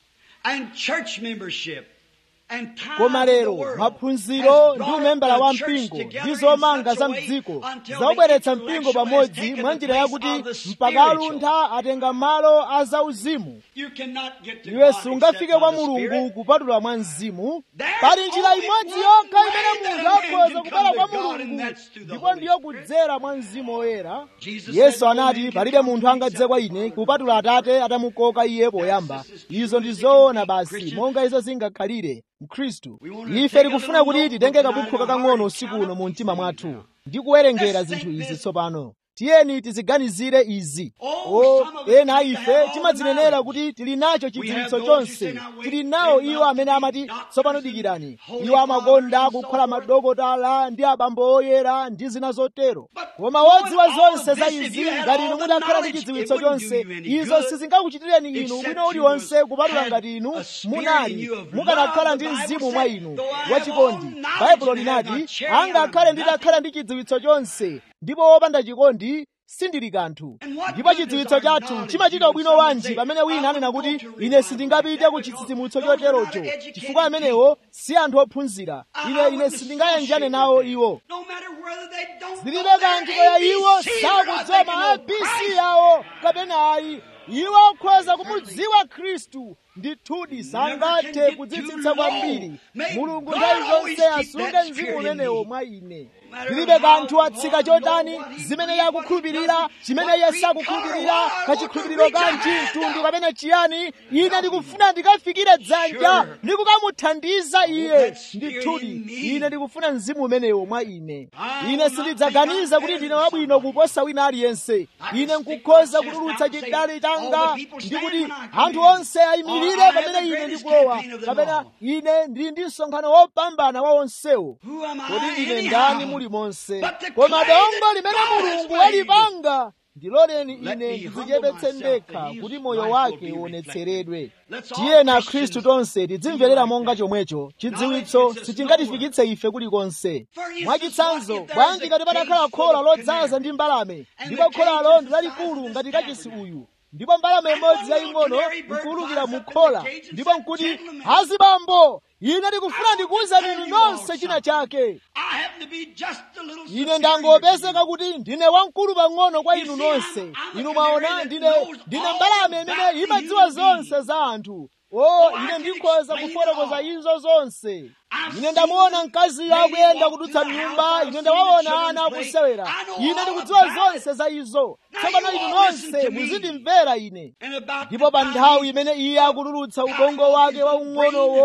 and church membership and time koma in the lero world maphunziro has ndi brought umembala the wa church mpingo together ndi in zomanga such za a way mdziko until zaubweretsa the mpingo intellectual has pamodzi taken mwa the njira place yakuti of the mpaka spiritual. aluntha atenga malo a zauzimu You cannot get to iwe God sungafike except kwa by the mulungu Spirit. kupatula mwa mzimu There's pali njira only imodzi one yokha way imene that munthu a man akhoza can kubwera come kwa to God, and mulungu that's through the ndipo Holy ndiyo Spirit. kudzera mwa mzimu woyera Jesus yesu said, "No anati man can palibe come to munthu me angadze except kwa the ine Father kupatula atate atamukoka iye poyamba This is izo ndi true as it zoona can be, basi Christian. monga izo zingakhalire mkhristu We want to ife take a tikufuna little kuti titenge notebook kabukhu tonight in our kakang'ono heart usiku and uno count mu up mtima these mwathu things now. ndi kuwerengera Let's zinthu think izi this. tsopano tiyeni tiziganizire izi Oh, o some of us ena think ife they have all the timadzinenera knowledge. kuti tili nacho We have chidziwitso those who chonse say, "Now wait, tili nawo they're iwo about amene to be amati doctors tsopano and dikirani holy iwo amakonda fathers and so kukhala forth." madokotala ndi abambo oyera ndi zina zotero But koma knowing wodziwa all zonse of za this, if izi you had ngati all inu the mutakhala ndi knowledge, chidziwitso it wouldn't do chonse you any izo good, sizingakuchitireni inu except bwino you uliwonse kupatula had ngati inu a spirit in munali you of mukanakhala love, ndi the Bible mzimu mwa said, inu "Though I have wachikondi all knowledge baibulo and have linati not charity, angakhale I'm nditakhala ndi chidziwitso chonse ndipo wopanda chikondi sindili kanthu And what ndipo good chidziwitso is our chathu knowledge chimachita when bwino someone wanji say, pamene wina "I anena won't kuti go to ine revival sindingapite like that ku because chitsitsimutso those are not choterocho educated chifukwa amenewo si anthu ophunzira I- ine I ine wouldn't sindingayanjane associate nawo with them. iwo No matter whether they don't zilibe know their kanthu kaya iwo ABC or not, sakudziwa they can ma know abc Christ. yawo kapena ayi iwo akhoza kumudziwa khristu ndithudi sangathe kudzitsitsa kwambiri mulungu nthawi zonse asunge mzimu umenewo mwa ine zilibe kanthu atsika chotani zimene iye akukhulupirira chimene iye sakukhulupirira kachikhulupiriro kanji mtundu kapena chiyani ine ndikufuna ndikafikire dzanja ndikukamuthandiza iye ndithudi ine ndikufuna mzimu umenewo mwa ine ine sindidzaganiza kuti ndine wabwino kuposa wina aliyense ine nkukhoza kutulutsa chidale changa ndi kuti anthu onse ayimirire pamene ine ndikulowa kapena ine ndili ndi msonkhano wopambana wa onsewo Who am I kodi ndine anyhow? ndani muli monse But to koma claim dongo that limene God has mulungu made. walipanga ndiloleni Let ine me ndidzichepetse humble myself ndekha that his kuti moyo life wake will be uonetseredwe Let's all tiyena Christians khristu tonse tidzimverera be monga like that. chomwecho chidziwitso Knowledge gets us sichingatifikitse ife kulikonse For instance, mwachitsanzo what if there's bwanji a ngati patakhala cage khola full of lodzaza canary? ndi mbalame And ndipo the cage kholalo is ndi the size lalikulu of ngati this kachisi tabernacle. uyu ndipo mbalame And imodzi one little yaying'ono canary bird nkuwulukira flies mu up in khola the cage and ndipo said, nkuti "Gentlemen, azibambo ine ndikufuna ndikuwuzani tell inu you all nonse china something. chake I happen to be just a little ine superior ndangopezeka to kuti ndine wamkulu pang'ono kwa You inu see, I'm- nonse I'm a inu canary mwaona that ndine knows ndine all mbalame about imene the imadziwa human zonse being. za anthu o Oh, I ine can ndikhoza explain it kufotokoza all. izo zonse I've ine seen ndamuona the mkazi lady akuyenda walk kudutsa through the mnyumba house. ine I've ndawaona seen the ana children akusewera play. I know ine all ndikudziwa about zonse it. za izo Now tsopano you inu all listen nonse to me. muzindimvera ine And about ndipo the pa time nthawi he imene iye akutulutsa got ubongo off wake his wa little ung'onowo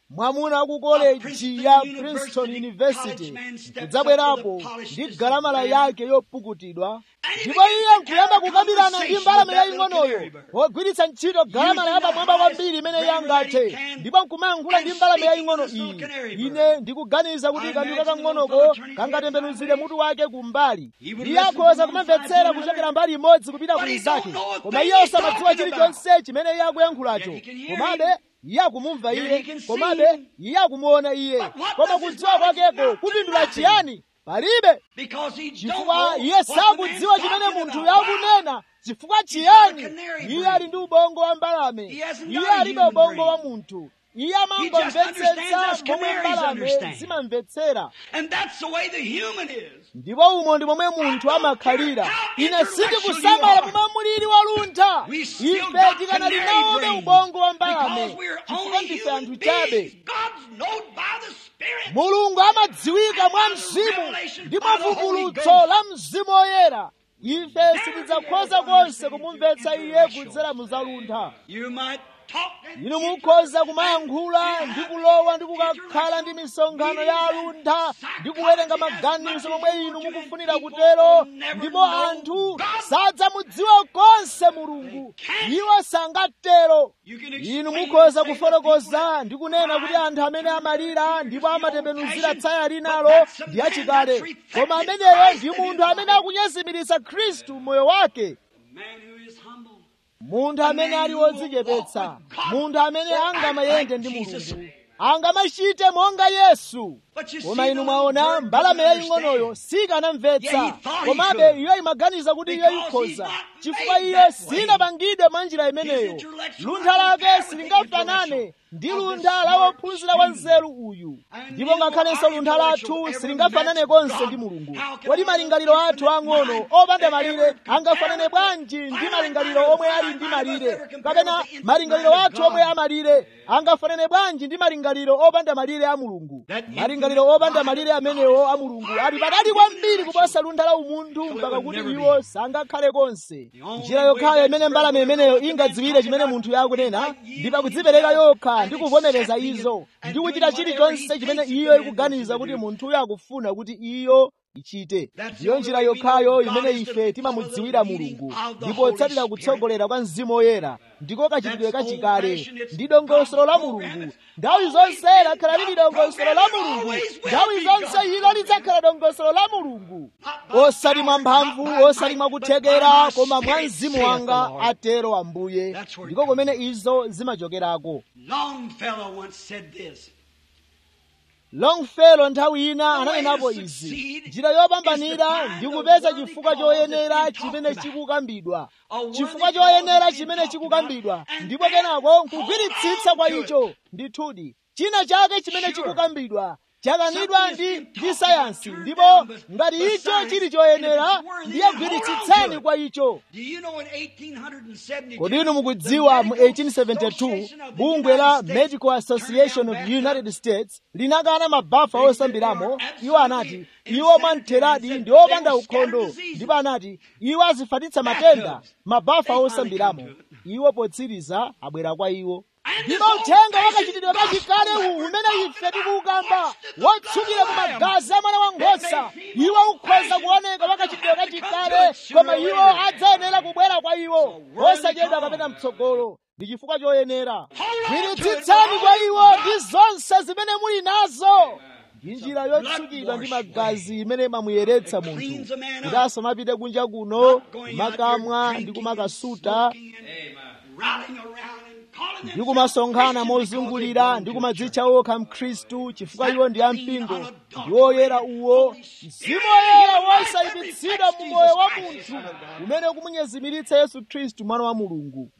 mwamuna ku koleji ya princeton university kudzabwerapo ndi galamala yake yopukutidwa ndipo iye nkuyamba kukambirana ndi mbalame yaying'onoyo wogwiritsa ntchito galamala yapamwamba kwambiri imene iye angathe ndipo nkumayankhula ndi mbalame yaying'ono iyi ine ndikuganiza kuti kandu kakang'onoko kangatembenuzire mutu wake kumbali iye akhoza kumamvetsera kuchokera mbali imodzi kupita ku inzake koma iye osamadziwa chilichonse chimene iye akuyankhulacho komabe iye akumumva iye komabe iye akumuona iye koma kudziwa kwakeko kupindula chiyani palibe chifukwa iye sakudziwa chimene munthu yakunena chifukwa chiyani iye ali ndi ubongo wa mbalame iye alibe ubongo wa munthu iye amangomvetsetsa momwe mbalame zimamvetsera ndipo umo ndi momwe munthu amakhalira ine sindikusamala momwe mulili waluntha ife tikanali nawobe ubongo wa mbalame chifukwa ndife anthu chabe mulungu amadziwika mwa mzimu ndi mwavumbulutso la mzimu woyera ife sitidzakhoza konse kumumvetsa iye kudzera muzaluntha inu mukhoza kumayankhula ndi kulowa ndi kukakhala ndi misonkhano ya aluntha ndi kuwerenga maganizo momwe inu mukufunira kutero ndipo anthu sadzamudziwa konse mulungu iwo sangatero inu mukhoza kufotokoza ndi kunena kuti anthu amene amalira ndipo amatembenuzira tsaya linalo ndi achikale koma ameneyo ndi munthu amene akunyezimiritsa khristu moyo wake munthu amene ali wodzichepetsa munthu amene angamayende ndi mulungu angamachite monga yesu koma inu mwaona mbalame yaying'onoyo sikanamvetsa komabe iyo imaganiza kuti iyo ikhoza chifukwa iyo sinapangidwe mwa njira imeneyo luntha lake silingafanane ndi luntha la wophunzira wa nzeru uyu ndipo ngakhalenso luntha lathu silingafanane konse ndi mulungu kodi malingaliro athu ang'ono opanda malire angafanane bwanji ndi malingaliro omwe ali ndi malire kapena malingaliro athu omwe amalire angafanane bwanji ndi malingaliro opanda malire a mulungu malingaliro opanda malire amenewo a mulungu ali patali kwambiri kuposa luntha la umunthu mpaka kuti iwo sangakhale konse njira yokhayo imene mbalame imeneyo ingadziwire chimene munthu yakunena ndi pakudzipereka yokha ndi kuvomereza izo ndi kuchita chilichonse chimene iyo ikuganiza kuti munthuyo akufuna kuti iyo ichite ndiyo njira yokhayo imene ife timamudziwira mulungu ndipo tsatira kutsogolera kwa mzimu woyera ndiko kachitidwe kachikale ndi dongosolo la mulungu nthawi zonse lakhala lili dongosolo la mulungu nthawi zonse ilo lidzakhala dongosolo la mulungu osati mwa mphamvu osati mwa kuthekera koma mwa mzimu wanga atero ambuye ndiko kumene izo zimachokerako longfellow nthawi ina ananenapo izi njira yopambanira ndi kupeza chifukwa choyenera chimene chikukambidwa chifukwa choyenera chimene chikukambidwa ndipo kenako nkugwiritsitsa kwa icho ndithudi china chake chimene chikukambidwa chakanidwa ndi ndi sayansi ndipo ngati icho chili choyenera ndiye gwiritsitsani kwa icho kodi inu mukudziwa mu 1872 bungwe la medical association of united states linakana mabafa osambiramo iwo anati iwo mwamtheradi ndi opanda ukhondo ndipo anati iwo azifatitsa matenda mabafa osambiramo iwo potsiriza abwera kwa iwo ndipo uthenga wakachitidwe kachikale uwu umene ife tikuukamba wotsukira mu magazi a mwana wankhosa iwo ukhoza kuoneka wakachitidwe kachikale koma iwo adzayenera kubwera kwa iwo osachedwa kapena mtsogolo ndi chifukwa choyenera gwiritsitsani kwa iwo ndi zonse zimene muli nazo ndi njira yotsukidwa ndi magazi imene imamuyeretsa munthu kuti asamapite kunja kuno kumakamwa ndi kumakasuta ndi kumasonkhana mozungulira ndi kumadzitcha okha mkhristu chifukwa iwo ndi ampingo ndi woyera uwo mzimu woyera wosayipitsidwa mu moyo wa munthu umene kumunyezimiritsa yesu khristu mwana wa mulungu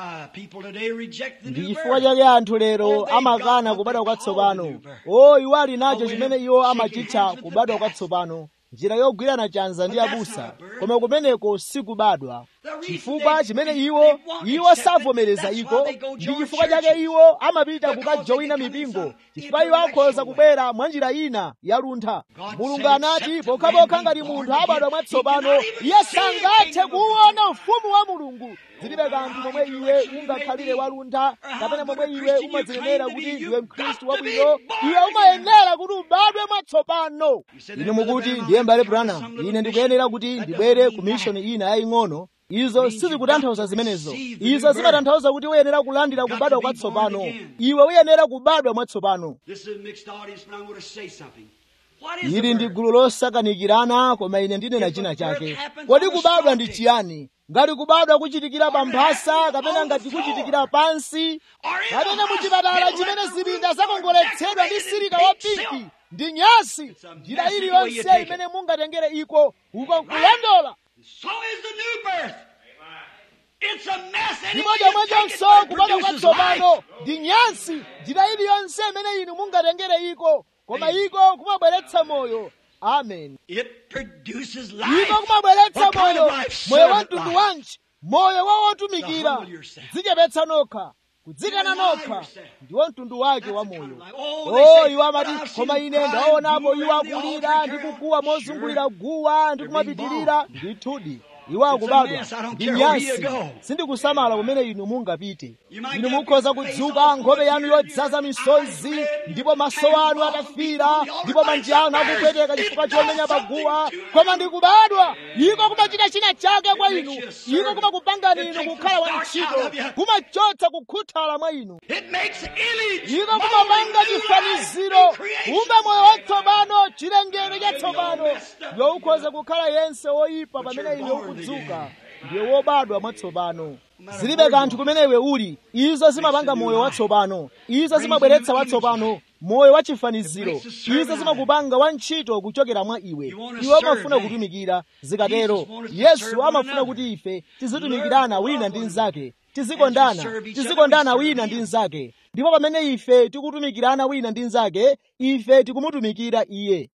ndi chifukwa chake anthu lero amakana kubadwa kwatsopano o iwo ali nacho chimene iwo amachitcha kubadwa kwatsopano njira yogwirana chanza ndi abusa koma kumeneko sikubadwa chifukwa chimene iwo iwo savomereza iko ndi chifukwa chake iwo amapita kukajowina mipingo chifukwa iwo akhoza kubwera mwa njira ina yaluntha mulungu anati pokhapokha ngati munthu abadwa mwatsopano iye sangathe kuwuona ufumu wa mulungu zilibe kanthu momwe iwe ungakhalire waluntha kapena momwe iwe umadzinenera kuti ndiwe mkhristu wabwino iwe umayenera kuti ubadwe mwatsopano inu mukuti ndiye mbale branham ine ndikuyenera kuti ndibwere ku mishoni ina yaying'ono izo sizikutanthauza zimenezo izo zimatanthauza kuti uyenera kulandira kubadwa kwatsopano iwe uyenera kubadwa mwatsopano ili ndi gulu losakanikirana koma ine ndinena china chake kodi kubadwa ndi chiyani ngati kubadwa kuchitikira pa mphasa kapena ngati kuchitikira pansi kapena muchipatala chimene zipinda zakongoletsedwa ndi sirika wapinki ndi nyasi njira iliyonse imene mungatengere iko uko nkulondola ndipo chomwechonso kubadwa kwatsopano ndi nyansi njira iliyonse imene inu mungatengere iko koma iko kumabweretsa moyo amen iko kumabweretsa moyo moyo wa mtundu wanji moyo wa wotumikira dzichepetsa nokha kudzikana nokha ndiwo mtundu wake wa moyo o iwo amati koma ine ndaonapo iwo akulira ndi kukuwa mozungulira guwa ndi kumapitirira ndithudi iwo akubadwa ndi nyasi sindikusamala kumene inu mungapite inu mukhoza kudzuka nkhope yanu yodzaza misozi ndipo maso anu atafira ndipo manja anu akupweteka chifukwa chomenya paguwa koma ndikubadwa iko kumachita china chake kwa inu iko kumakupangani inu kukhala wantchito kumachotsa kukhuthala mwa inu iko kumapanga chifaniziro kumbe moyo watsopano chilengedwe chatsopano iwe ukhoza kukhala yense woyipa pamene iwe ukudzuka ndiye wobadwa mwatsopano zilibe kanthu kumene iwe uli izo zimapanga moyo watsopano izo zimabweretsa watsopano moyo wachifaniziro izo zimakupanga wantchito kuchokera mwa iwe iwe amafuna kutumikira zikatero yesu amafuna kuti ife tizitumikirana wina ndi mnzake tizikondana tizikondana wina ndi mnzake ndipo pamene ife tikutumikirana wina ndi mnzake ife tikumutumikira iye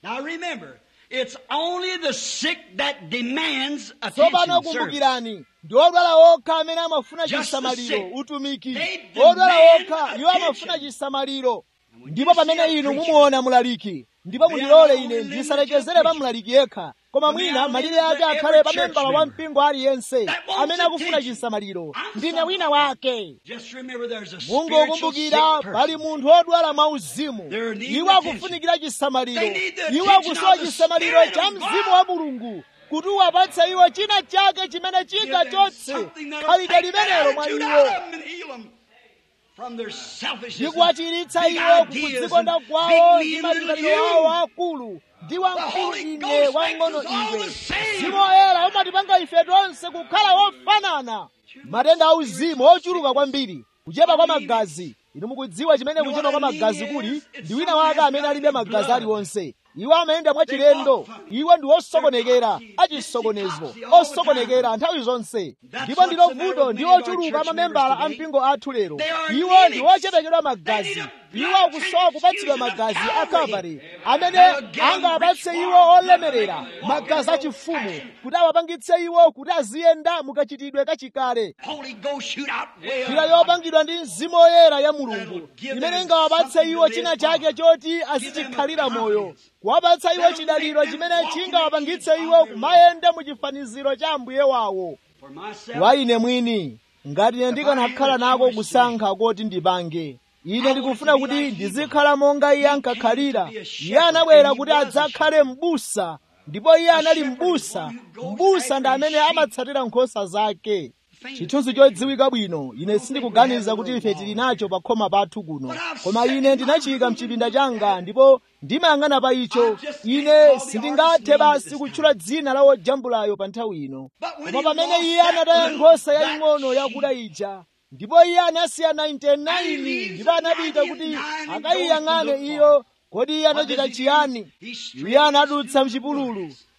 It's only the sick that demands tsopano attention. service. kumbukirani ndi odwala okha amene amafuna Just the chisamaliro sick. utumiki They odwala demand okha iwo amafuna attention. chisamaliro when ndipo you see pamene a inu preacher, mumuona mulaliki ndipo they mundilole are ine only ndisalekezere limited pa mlaliki yekha koma But they mwina are malire limited ake to akhale every pa church membala wa member mpingo aliyense that wants amene akufuna attention. chisamaliro I'm ndine sorry. wina wake Just remember there's a mungu spiritual ukumbukira sick pali person. munthu odwala mwauzimu They're needing iwo attention. akufunikira chisamaliro They need the iwo attention akusowa of the chisamaliro Spirit cha of mzimu God. wa mulungu kuti uwapatse iwo china chake chimene Give them chingachotse something that'll khalidwe take that limenelo mwa attitude iwo out of them and heal them from their selfishness and ndikuwachiritsa big iwo ideas kudzikonda and kwawo big ndi me and malingaliro little awo you. akulu ndi wamkulu Holy ine Ghost wang'ono makes us all iwe the same. mzimu woyera umatipanga ife tonse kukhala wofanana matenda auzimu ochuluka kwambiri kuchepa kwa magazi inu mukudziwa chimene You know kuchepa kwa what I mean magazi is, kuli it's ndi wina someone wake has amene got alibe the magazi blood. aliwonse iwo amayenda mwachilendo iwo ndi osokonekera achisokonezo osokonekera nthawi zonse ndipo ndilo vuto ndi ochuluka amamembala a mpingo athu lero iwo ndi ochepekedwa magazi iwo akusowa kupatsidwa magazi a kalvari amene angawapatse iwo olemerera magazi achifumu kuti awapangitse iwo kuti aziyenda mukachitidwe kachikale Holy Ghost shoot out way njira up. yopangidwa ndi mzimu woyera ya mulungu imene ingawapatse iwo china chake choti azichikhalira moyo kuwapatsa iwo chidaliro chimene chingawapangitse iwo kumayenda mu chifaniziro cha ambuye wawo For myself, wa ine mwini ngati ine ndikanakhala nako kusankha koti ndipange ine ndikufuna kuti ndizikhala monga iye ankakhalira iye anabwera kuti adzakhale m'busa ndipo iye anali m'busa m'busa ndi amene amatsatira nkhosa zake chithunzi chodziwika bwino ine sindikuganiza kuti ife tili nacho pa khoma pathu kuno koma ine ndinachiyika mchipinda changa ndipo ndimayang'ana pa icho ine sindingathe basi kutchula dzina la wojambulayo pa nthawi ino koma pamene iye anataya nkhosa yaying'ono yakuda ija ndipo iye anasiya 99 ndipo anapita kuti akayiyang'ane iyo kodi iye anachita chiyani iye anadutsa mchipululu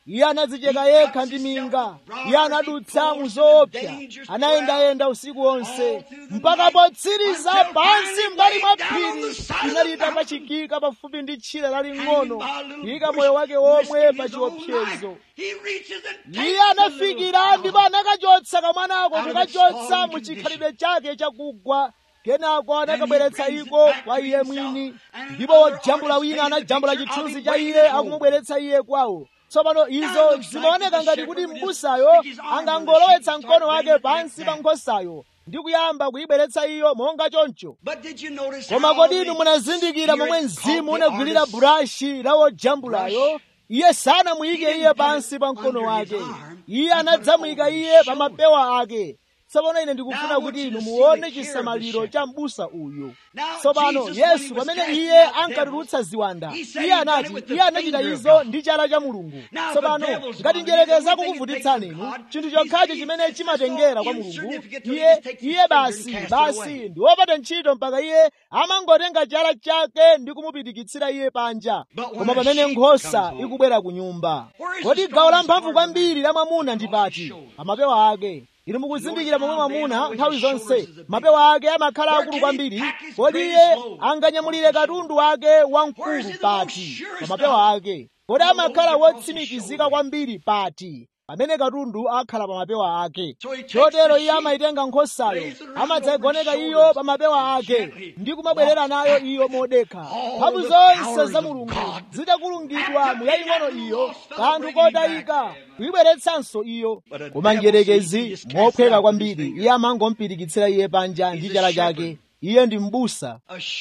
iye anadzicheka yekha ndi minga iye anadutsa mu zoopsa anayendayenda usiku wonse mpaka potsiriza pansi mbali mwa phiri inali itapachikika pafupi ndi tchire laling'ono kuyika moyo wake womwe pa chiopsezo iye anafikira ndipo anakachotsa kamwanako kukachotsa mu chikhalidwe chake chakugwa kenako anakabweretsa iko kwa iye mwini ndipo wojambula wina anajambula chithunzi cha iye akumubweretsa iye kwawo tsopano izo zimaoneka ngati kuti m'busayo angangolowetsa mkono wake pansi pa nkhosayo ndi kuyamba kuyibweretsa iyo monga choncho koma kodi inu munazindikira momwe mzimu unagwirira burashi la wojambulayo iye sanamuyike iye pansi pa mkono wake iye anadzamuyika iye pa mapewa ake tsopano ine ndikufuna kuti inu muone chisamaliro cha m'busa uyu tsopano yesu pamene iye ankatulutsa ziwanda iye anati iye anachita izo ndi chala cha mulungu tsopano ngati njerekeza kukuvutitsani inu chinthu chokhacho chimene chimatengera kwa mulungu iye iye basi basi ndi wopata ntchito mpaka iye amangotenga chala chake ndi kumupitikitsira iye panja koma pamene nkhosa ikubwera ku nyumba kodi gawo lamphamvu kwambiri la mwamuna ndi pati pamapewa ake inu mukuzindikira momwe mwamuna nthawi zonse mapewa ake amakhala akulu kwambiri kodi iye anganyamulire katundu wake wamkulu pati pa mapewa ake kodi amakhala wotsimikizika kwambiri pati pamene katundu akhala pa mapewa ake chotero iye amayitenga nkhosayo amadzayigoneka iyo pa mapewa ake ndi kumabwerera nayo iyo modekha mphamvu zonse za mulungu zidakulungidwa mu yaying'ono iyo kanthu kotayika kuyibweretsanso iyo koma njerekezi mophweka kwambiri iye amangompirikitsira iye panja ndi chala chake iye ndi m'busa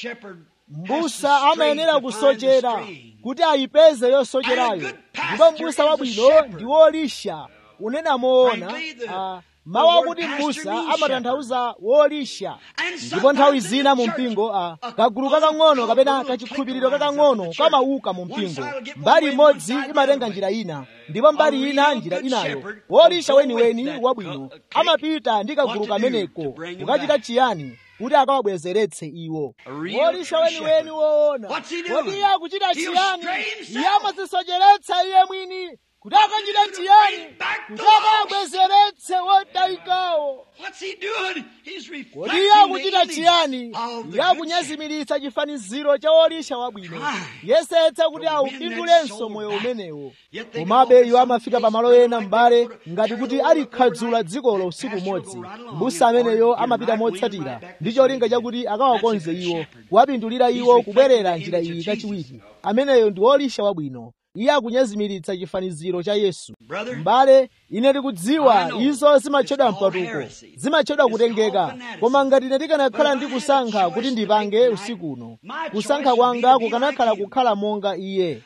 m'busa amayenera kusochera kuti ayipeze yosocherayo ndipo m'busa wabwino ndi wolisha unena moona uh, mawu akuti m'busa amatanthauza wolisha ndipo nthawi zina mu mpingo uh, kagulu kakang'ono kapena kachikhulupiriro kakang'ono kamauka mu mpingo mbali imodzi imatenga njira ina ndipo mbali ina njira inayo wolisha weniweni wabwino amapita ndi kagulu kameneko kukachita chiyani kuti akawabwezeretse iwo wolisha weniweni woona kodi iye akuchita chiyani iye amazisocheretsa iye mwini kuti akachita chiyani kuti akawabwezeretse wotayikawo kodi iye akuchita chiyani iye akunyazimiritsa chifaniziro cha wolisha wabwino yesetsa kuti awupindulenso moyo umenewo komabe iwo amafika pamalo ena m'bale ngati kuti alikhadzula dzikolo usiku umodzi mbusa ameneyo amapita motsatira ndi cholinga chakuti akawakonze iwo kuwapindulira iwo kubwerera njira iyi kachiwiri ameneyo ndi wolisha wabwino iye akunyazimiritsa chifaniziro cha yesu m'bale ine ndikudziwa izo zimatchedwa mpatuko zimatchedwa kutengeka koma ngati ine ndikanakhala ndi kusankha kuti ndipange usikuno kusankha kwanga kukanakhala kukhala monga iye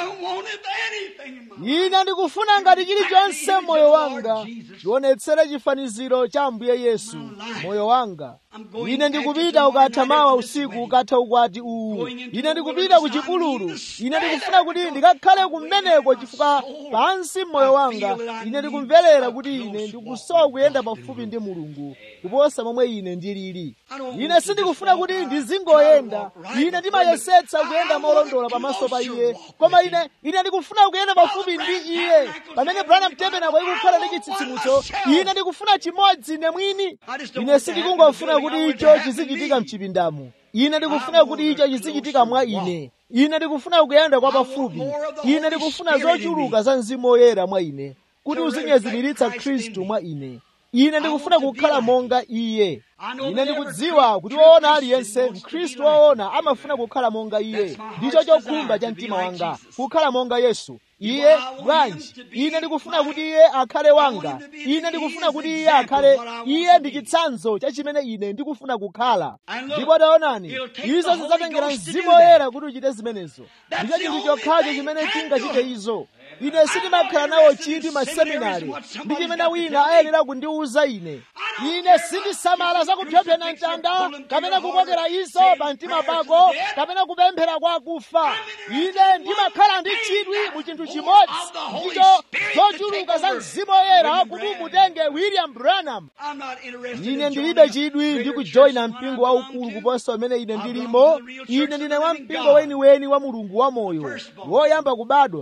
ine ndikufuna ngati chilichonse moyo wanga chionetsere chifaniziro cha ambuye yesu moyo wanga ine ndikupita ukatha mawa usiku ukatha ukwati uwu ine ndikupita ku chipululu ine ndikufuna kuti ndikakhale kumeneko chifukwa pansi mmoyo wanga ine ndikumverera kuti ine ndikusowa kuyenda pafupi ndi mulungu kuposa momwe ine ndilili ine sindikufuna kuti ndizingoyenda ine ndimayesetsa kuyenda molondola pamaso pa iye koma ine ine ndikufuna kuyenda pafupi ndi iye pamene branham tabernacle ikukhala ndi chitsitsimutso ine ndikufuna chimodzi ine mwini ine sindikungofuna kuti icho chizichitika mchipindamu ine ndikufuna kuti icho chizichitika mwa ine ine ndikufuna kuyenda kwa pafupi ine ndikufuna zochuluka za mzimu woyera mwa ine kuti uzinyezimiritsa khristu mwa ine ine ndikufuna kukhala monga iye ine ndikudziwa kuti woona aliyense mkhristu woona amafuna kukhala monga iye ndicho chokhumba cha mtima wanga kukhala monga yesu iye bwanji ine ndikufuna kuti iye akhale wanga ine ndikufuna kuti iye akhale iye ndi chitsanzo cha chimene ine ndikufuna kukhala ndipo taonani izo zidzatengera mzimu woyera kuti uchite zimenezo ndicho chinthu chokhacho chimene chingachite izo ine sindimakhala nawo chiti maseminari ndi chimene wina ayenera kundiwuza ine ine sindisamala zakupyopyana mtanda kapena kukokera izo pa mtima pako kapena kupemphera kwa akufa ine ndimakhala ndi chidwi mu chinthu chimodzi ndicho zochuluka za mzimu woyera kuti umutenge william branham ine ndilibe chidwi ndi kujoyina mpingo waukulu kuposa umene ine ndilimo ine ndine wa mpingo weniweni wa mulungu wamoyo woyamba kubadwa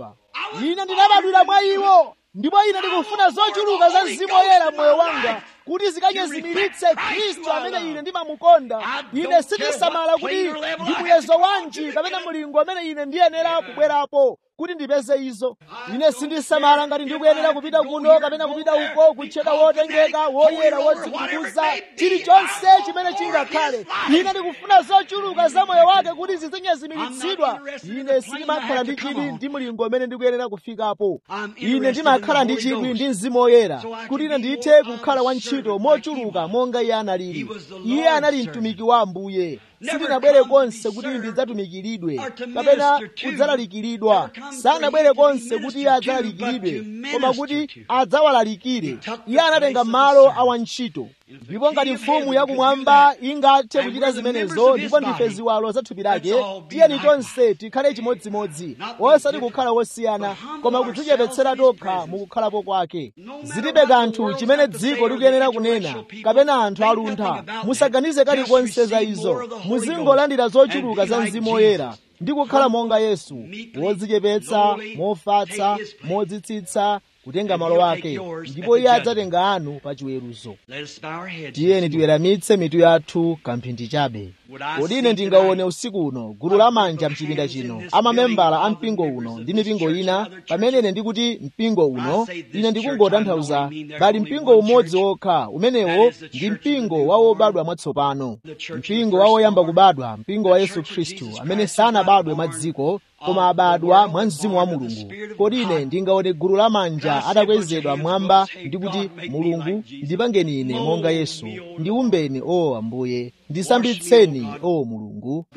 ine ndinabadwira mwa iwo ndipo ine ndikufuna zochuluka za mzimu woyera mmoyo wanga kuti zikanyezimiritse khristu amene ine ndimamukonda ine sindisamala kuti ndi muyezo wanji kapena mulingo amene ine ndiyenera kubwerapo kuti ndipeze izo ine sindisamala ngati ndikuyenera kupita kuno kapena kupita uko kutchedwa wotengeka woyera wodzikuza chilichonse chimene chingakhale ine ndikufuna zochuluka za moyo wake kuti zizinyezimiritsidwa ine sindimakhala ndi chidwi ndi mulingo amene ndikuyenera kufikapo ine ndimakhala ndi chidwi ndi mzimu woyera kuti ine ndithe kukhala wantchito mochuluka monga iye analili iye anali mtumiki wa ambuye sindinabwere konse kuti ndidzatumikiridwe kapena kudzalalikiridwa sanabwere konse kuti iye adzalalikiridwe koma kuti adzawalalikire iye anatenga malo a wantchito ndipo ngati mfumu yakumwamba ingathe kuchita zimenezo ndipo ndife ziwalo za thupi lake tiyeni tonse tikhale chimodzimodzi osati kukhala wosiyana koma kudzichepetsera tokha mukukhalapo kwake zilibe kanthu chimene dziko likuyenera kunena kapena anthu aluntha musaganize kalikonse za izo muzingolandira zochuluka za mzimu woyera ndi kukhala monga yesu wodzichepetsa mofatsa modzitsitsa kutenga malo ake ndipo iye adzatenga anu pa chiweruzo tiyeni tiweramitse mitu yathu kamphindi chabe kodi ine ndingaone usiku uno gulu lamanja mchipinda chino amamembala a mpingo uno ndi mipingo ina pamene ine ndikuti mpingo uno ine ndikungotanthauza pali mpingo umodzi wokha umenewo ndi mpingo wa wobadwa mwatsopano mpingo wa woyamba kubadwa mpingo wa yesu khristu amene sanabadwe mwa dziko koma abadwa mwa mzimu wa mulungu kodi ine ndingaone gulu lamanja adakwezedwa mwamba ndi kuti mulungu ndipangeni ine monga yesu ndiumbeni o ambuye ndisambitseni o mulungu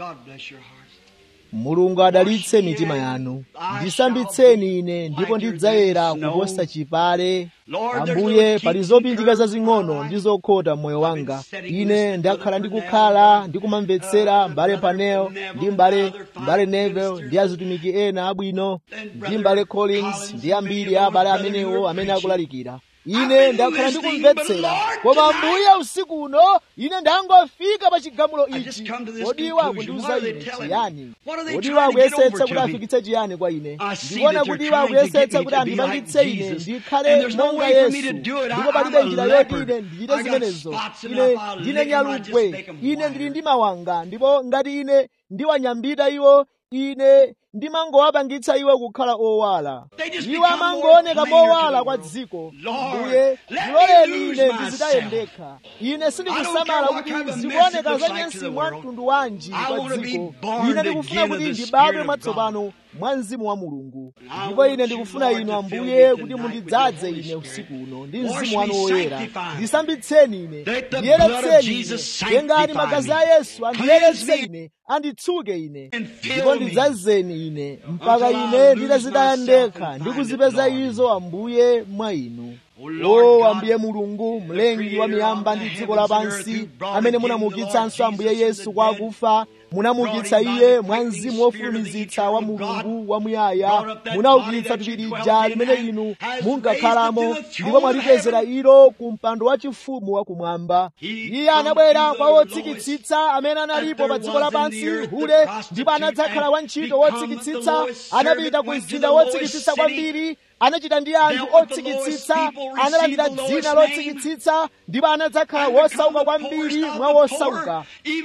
mulungu adalitse mitima yanu ndisambitseni ine ndipo ndidzayera kuposa chipale ambuye pali zopindika zazing'ono ndi zokhota mmoyo wanga ine ndakhala ndikukhala ndikumamvetsera mbale panel ndi mbale mbale nevel ndi azitumiki ena abwino ndi mbale collins ndi ambiri a abale amenewo amene akulalikira ine ndakhala ndikumvetsera koma ambuye usiku uno ine ndangofika pa chigamulo ichi kodi iwo akundiuza ine chiyani kodi iwo akuyesetsa kuti afikitse chiyani kwa ine ndikuona kuti iwo akuyesetsa kuti andipangitse ine ndikhale monga yesu ndipo palibe njira yoti ine ndichite zimenezo ine ndine nyalugwe ine ndili ndi mawanga ndipo ngati ine ndiwanyambita iwo ine ndimangowapangitsa iwo kukhala owala iwo amangooneka mowala kwa dziko mbuye ndiloleni ine ndizitayendekha ine sindikusamala kuti zikuoneka zanyansi mwa mtundu wanji kwa dziko ine ndikufuna kuti ndibadwe mwatsopano mwa mzimu wa mulungu ndipo ine ndikufuna inu ambuye kuti mundidzaze ine usiku uno ndi mzimu wanu woyera ndisambitseni ine ndiyeretseni ine tengani magazi a yesu andiyeretse ine anditsuke ine ndipo ndidzazeni ine mpaka ine nditazitaya ndekha ndikuzipeza izo ambuye mwa inu o ambuye mulungu mlengi wa miyamba ndi dziko lapansi amene munamuukitsanso ambuye yesu kwa akufa munamuukitsa iye mwa mzimu wofulumizitsa wa mulungu wamuyaya munaukitsa thupi lija limene inu munkakhalamo ndipo mwalikwezera ilo ku mpando wachifumu wakumwamba iye anabwera kwa wotsikitsitsa amene analipo pa dziko lapansi hule ndipo anadzakhala wantchito wotsikitsitsa anapita ku mzinda wotsikitsitsa kwambiri anachita ndi anthu otsikitsitsa analandira dzina lotsikitsitsa ndipo anadzakhala wosauka kwambiri mwa wosauka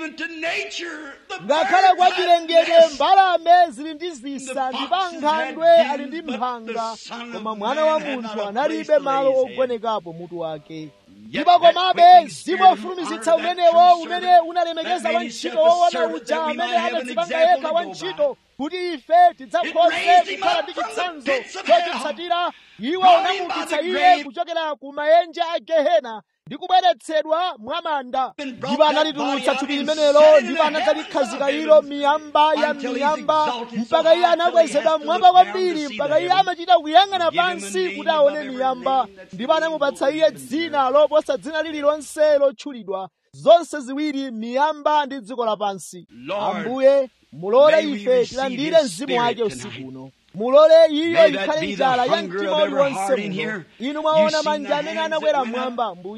ngakhale kwa chilengedwe mbalame zili ndi zisa ndipo nkhandwe ali ndi mphanga koma mwana wa munthu analibe malo ogonekapo mutu wake ndipo komabe mzimu wofulumizitsa umenewo umene unalemekeza wantchito woona uja amene anadzipanga yekha wantchito kuti ife tidzakhoze kukhala ndi chitsanzo chochitsatira iwo unamuukitsa iye kuchokera ku maenje a gehena ndi kubweretsedwa mwamanda ndipo analitulutsa thupi limenelo ndipo anadzalikhazika ilo miyamba ya miyamba mpaka iye anakwezedwa mmwamba kwambiri mpaka iye amachita kuyang'ana pansi kuti aone miyamba ndipo anamupatsa iye dzina loposa dzina lililonse lotchulidwa zonse ziwiri miyamba ndi dziko lapansi ambuye mulole ife tilandire mzimu wake usiku uno mulole iyo ikhale njala ya mtima uliwonse muno inu mwaona manja amene anakwera mmwamba ambuye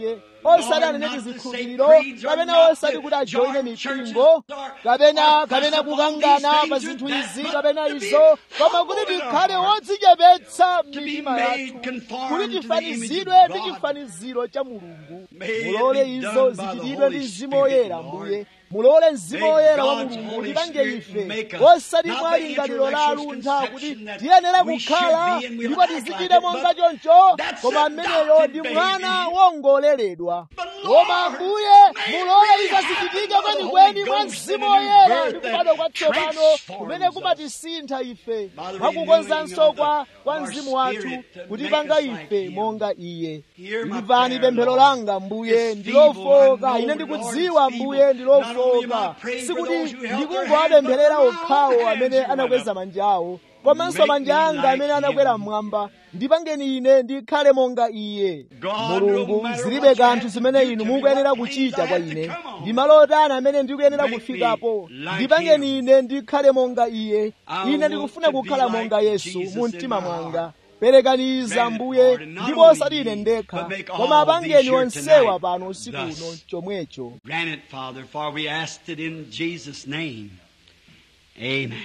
osati anene tizikhulupiriro kapena osati kuti ajoine mipingo kapena kapena kukangana pa zinthu izi kapena izo koma kuti tikhale wodzichepetsa m'mitima yathu kuti tifanizidwe ndi chifaniziro cha mulungu mulole izo zichitidwe ndi mzimu woyera mbuye mulole mzimu woyera wa mulungu tipange ife osati mwa lingaliro la aluntha kuti tiyenera kukhala ndipo tizichite monga choncho koma ameneyo ndi mwana wongoleredwa koma ambuye mulole izo zichitike kwenikweni mwa mzimu woyera ndi kubadwa kwatsopano kumene kumatisintha ife mwakukonzanso kwa kwa mzimu wathu kutipanga ife monga iye imvani pemphero langa mbuye ndilofoka ine ndikudziwa mbuye ndilofoka sikuti ndikungoapempherera okhawo amene anakweza manja awo komanso manja anga amene anakwera mmwamba ndipangeni ine ndikhale monga iye mulungu zilibe kanthu zimene inu mukuyenera kuchita kwa ine ndi malo otani amene ndikuyenera kufikapo ndipangeni ine ndikhale monga iye ine ndikufuna kukhala monga yesu mu mtima mwanga perekaniza mbuye ndipo osati ine ndekha koma apangeni onsewa pano usiku uno chomwecho Grant it, Father, for we asked it in Jesus' name. Amen.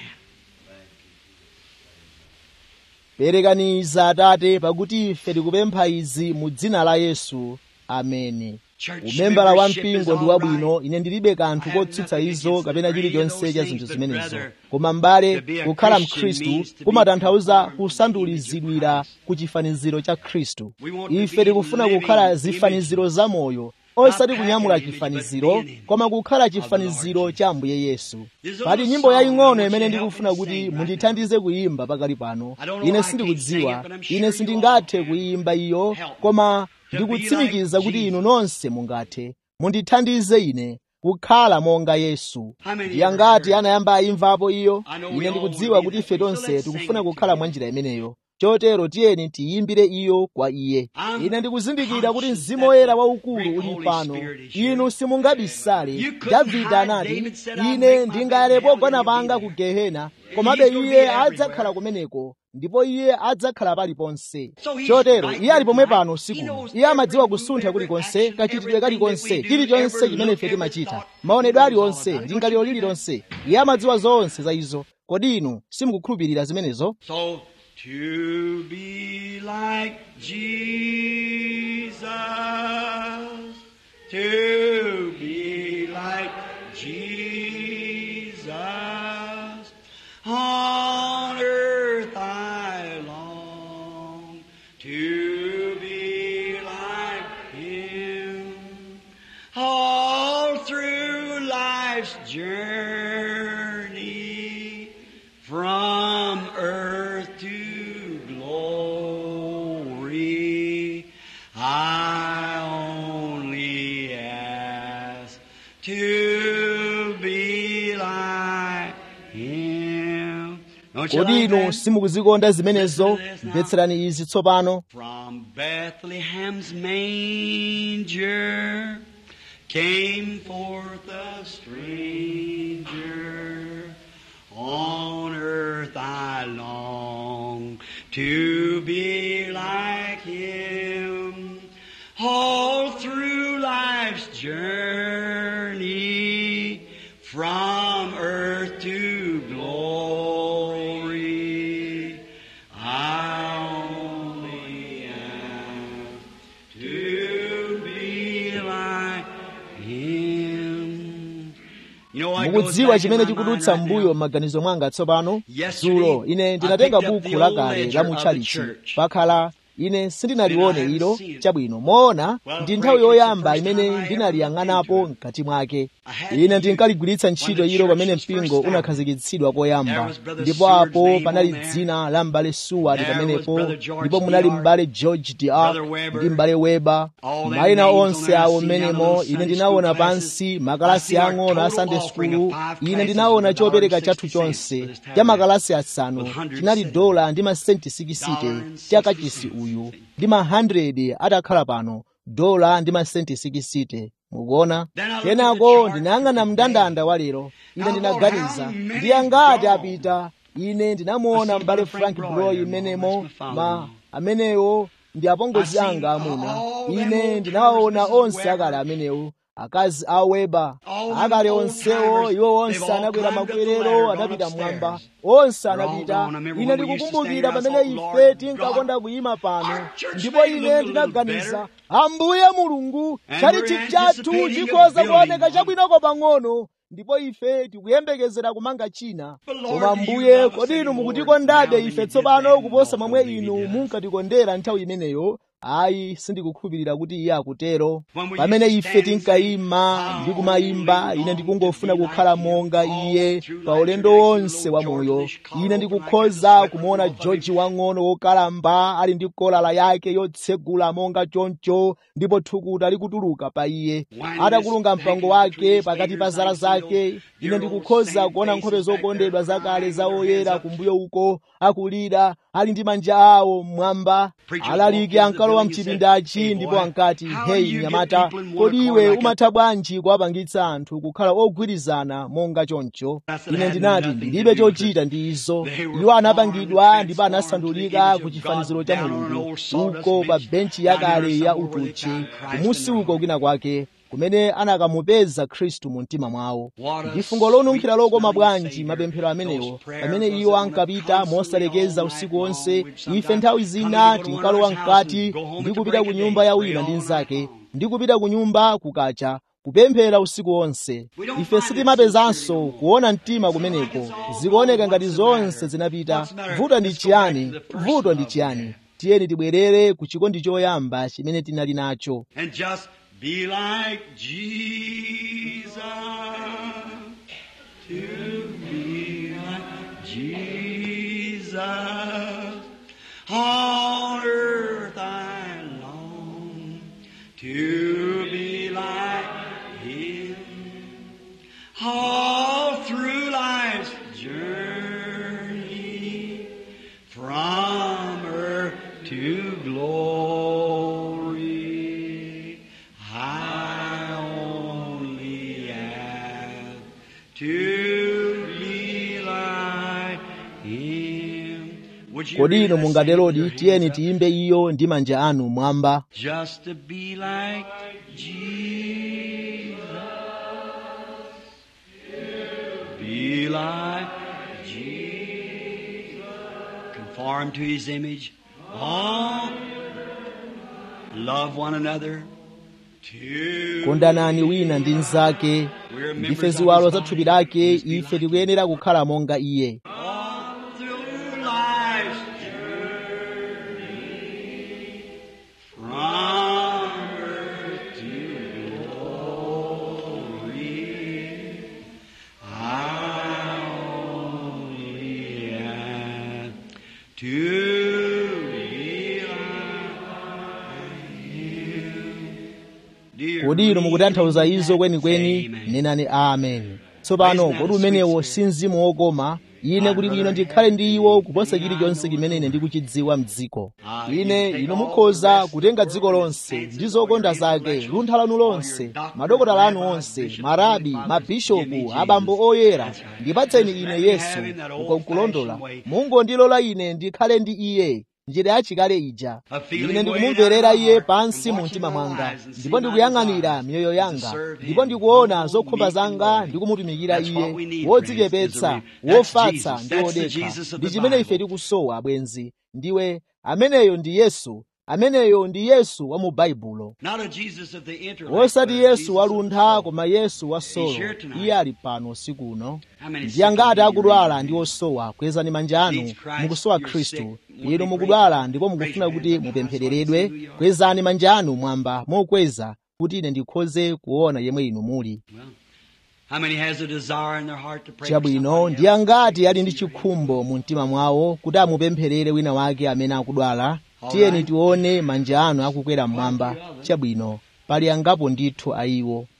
perekaniza atate pakuti ife tikupempha izi mu dzina la yesu ameni Church umembala wa membership is mpingo ndi all wabwino right. ine ndilibe kanthu I have kotsutsa nothing izo against kapena the chilichonse those cha things, zinthu but zimenezo brother, koma m'bale to be a kukhala Christian mkhristu means to be kumatanthauza conformed to the kusandulizidwira image of Christ. ku chifaniziro cha khristu We want to ife be tikufuna living kukhala zifaniziro images. za moyo osati Not kunyamula pattern image, chifaniziro but being image koma kukhala of the Lord chifaniziro Jesus. cha ambuye yesu There's a pali little nyimbo song I yaying'ono want you imene to help ndikufuna me kuti sing right mundithandize kuyimba pakali pano I don't know ine I can't sing sindikudziwa it, but I'm sure ine you sindingathe all can. kuyimba iyo Help me. koma To be ndikutsimikiza like kuti inu Jesus. nonse mungathe mundithandize ine kukhala monga yesu How many ndi ever angati heard? anayamba ayimvapo iyo I know we ine all ndikudziwa wanna be kuti that ife way, so tonse let's sing tikufuna it kukhala together. mwa njira imeneyo chotero tiyeni tiyimbire iyo kwa iye I'm ine ndikuzindikira kuti conscious mzimu that woyera the waukulu great uli Holy pano Spirit is here. inu simungabisale You couldn't davide hide. anati David said, "I'll ine make my ndingale bed in hell, pogona and he'll be panga there." ku gehena komabe He's gonna be iye everywhere. adzakhala kumeneko ndipo iye adzakhala paliponse So he's chotero right iye ali here pomwe tonight. pano He usiku knows iye amadziwa every kusuntha move, every kulikonse action, kachitidwe everything kalikonse that we do, chilichonse every chimene look, ife every timachita thought. maonedwe He knows all aliwonse about it. lingaliro Don't you do lililonse iye amadziwa zonse za izo kodi inu simukukhulupirira zimenezo So, to be like Jesus, to be like Jesus, on earth I long to be like Him. All through life's journey, from earth to glory, I only ask to be like Him. Don't you kodi like inu that? simukuzikonda zimenezo Listen to this now. mvetserani izi tsopano From Bethlehem's manger came forth a stranger. On earth I long to be like him. All through life's journey, from earth to glory, I only ask to be like Him. You know what goes mukudziwa back in chimene my mind chikudutsa right mbuyo now? m'maganizo mwanga tsopano Yesterday, dzulo ine I ndinatenga picked up buku the lakale old la ledger mu of the tchalichi church. pakhala ine sindinalione And I ilo haven't seen it. chabwino moona Well, ndi nthawi Frank, it's the yoyamba first imene time I ever ndinaliyang'anapo looked into mkati mwake I had ine to ndinkaligwiritsa when ntchito the ilo church pamene was first mpingo founded. unakhazikitsidwa There koyamba was Brother ndipo Seward's apo name panali on there. dzina la m'bale Seward There was pamenepo Brother George ndipo munali D.R., m'bale George D.R. Brother Weber, ndi m'bale Weber all them mayina names on onse there I awo seen down in mmenemo those ine Sunday ndinaona school classes. pansi I makalasi see our ang'ono a total sunday offering school of five ine classes ndinaona was a dollar chopereka and chathu sixty cents chonse for this cha tabernacle makalasi asanu with hundred chinali cents. dola ndi masenti 60 Dollar and cha 60 kachisi cents. uyu ndi ma 100 atakhala pano dola ndi masenti 60 mukuona Then I looked at the kenako chart ndinayang'ana today. mndandanda wa lero ine Now, ndinaganiza how many ndi angati gone? apita ine ndinamuona I see m'bale Brother Frank frank Broy broy there, mmenemo that's my ma father. amenewo ndi apongozi anga amuna ine ndinawaona onse akale amenewo akazi a weba akale onsewo iwo onse anakwera makwerero anapita mmwamba onse anapita ine ndikukumbukira pamene ife tinkakonda kuyima pano ndipo ine ndinaganiza ambuye mulungu chalichi chathu chikhoza kuoneka chabwinoko pang'ono ndipo ife tikuyembekezera kumanga china koma mbuye kodi inu mukutikondabe ife tsopano kuposa momwe inu munkatikondera nthawi imeneyo ayi sindikukhulupirira kuti iye akutero pamene ife tinkayima ndi kumayimba ine ndikungofuna kukhala monga iye pa ulendo wonse wa moyo ine ndikukhoza kumuona george wang'ono wokalamba ali ndi kolala yake yotsegula monga choncho ndipo thukuta likutuluka pa iye atakulunga mpango wake pakati pa zala zake ine ndikukhoza kuona nkhope zokondedwa zakale za oyera kumbuyo uko akulira ali ndi manja awo mmwamba alaliki ankalowa mchipindachi ndipo ankati heyi mnyamata kodi iwe umatha bwanji kuwapangitsa anthu kukhala ogwirizana monga choncho ine ndinati ndilibe chochita ndi izo iwo anapangidwa ndipo anasandulika ku chifaniziro cha mulungu uko pa benchi yakale ya utuchi kumusi uko kwina kwake kumene anakamupeza khristu mu mtima mwawo ndi fungo lonunkhira lokoma bwanji mapemphero amenewo pamene iwo ankapita mosalekeza usiku wonse ife nthawi zina tinkalowa mkati ndi kupita ku nyumba ya wina ndi mnzake ndi kupita ku nyumba kukacha kupemphera usiku wonse ife sitimapezanso kuona mtima kumeneko zikuoneka ngati zonse zinapita vuto ndi chiyani vuto ndi chiyani tiyeni tibwerere ku chikondi choyamba chimene tinali nacho And just be like Jesus. To be like Jesus. On earth I long to be like Him. All through life's journey from earth to glory. I only have to be like Him. Would you kodi read inu that mungaterodi singing with your tiyeni hands up? tiyimbe iyo ndi manja anu mwamba Just to be like Jesus. Be like Jesus. Conform to his image. Oh, love one another. To kondanani wina ndi mnzake ndife ziwalo za thupi lake ife tikuyenera kukhala monga iye all through life's journey from earth to glory. I only have to be like Him. Dear kodi inu mukutanthauza reading izo that, kwenikweni say amen. nenani amen tsopano kodi umenewo si mzimu wokoma ine kuti bwino ndikhale ndi iwo kuposa chilichonse chimene ine ndikuchidziwa mdziko ine inu mukhoza kutenga dziko lonse ndi zokonda zake luntha lanu lonse madokotala anu onse marabi mabishopu abambo oyera ndipatseni ine yesu uko nkulondola mungondilola ine ndikhale ndi iye njira yachikale ija ine ndikumumverera iye pansi mu mtima mwanga ndipo ndikuyang'anira miyoyo yanga ndipo ndikuona zokhumba zanga ndikumutumikira iye wodzichepetsa wofatsa ndi wodekha ndi chimene ife tikusowa abwenzi ndiwe ameneyo ndi yesu ameneyo ndi yesu wa mu baibulo Not a Jesus of the intellect, wosati but a yesu Jesus of waluntha the soul. koma yesu wa solo here tonight. iye ali pano usiku uno How many ndi angati sick and akudwala weary? ndi osowa kwezani manja anu Needs Christ, mukusowa you're khristu sick, want inu to be mukudwala prayed. ndipo Raise mukufuna your kuti hands up high so I can see mupemphereredwe who you are. kwezani manja anu mwamba mokweza kuti ine ndikhoze kuona yemwe inu muli Well, how many has a desire in their heart to pray for chabwino somebody ndi else? angati ali ndi chikhumbo mu mtima mwawo kuti amupempherere wina wake amene akudwala tiyeni tione manja anu akukwera mmwamba chabwino pali angapo ndithu ayiwo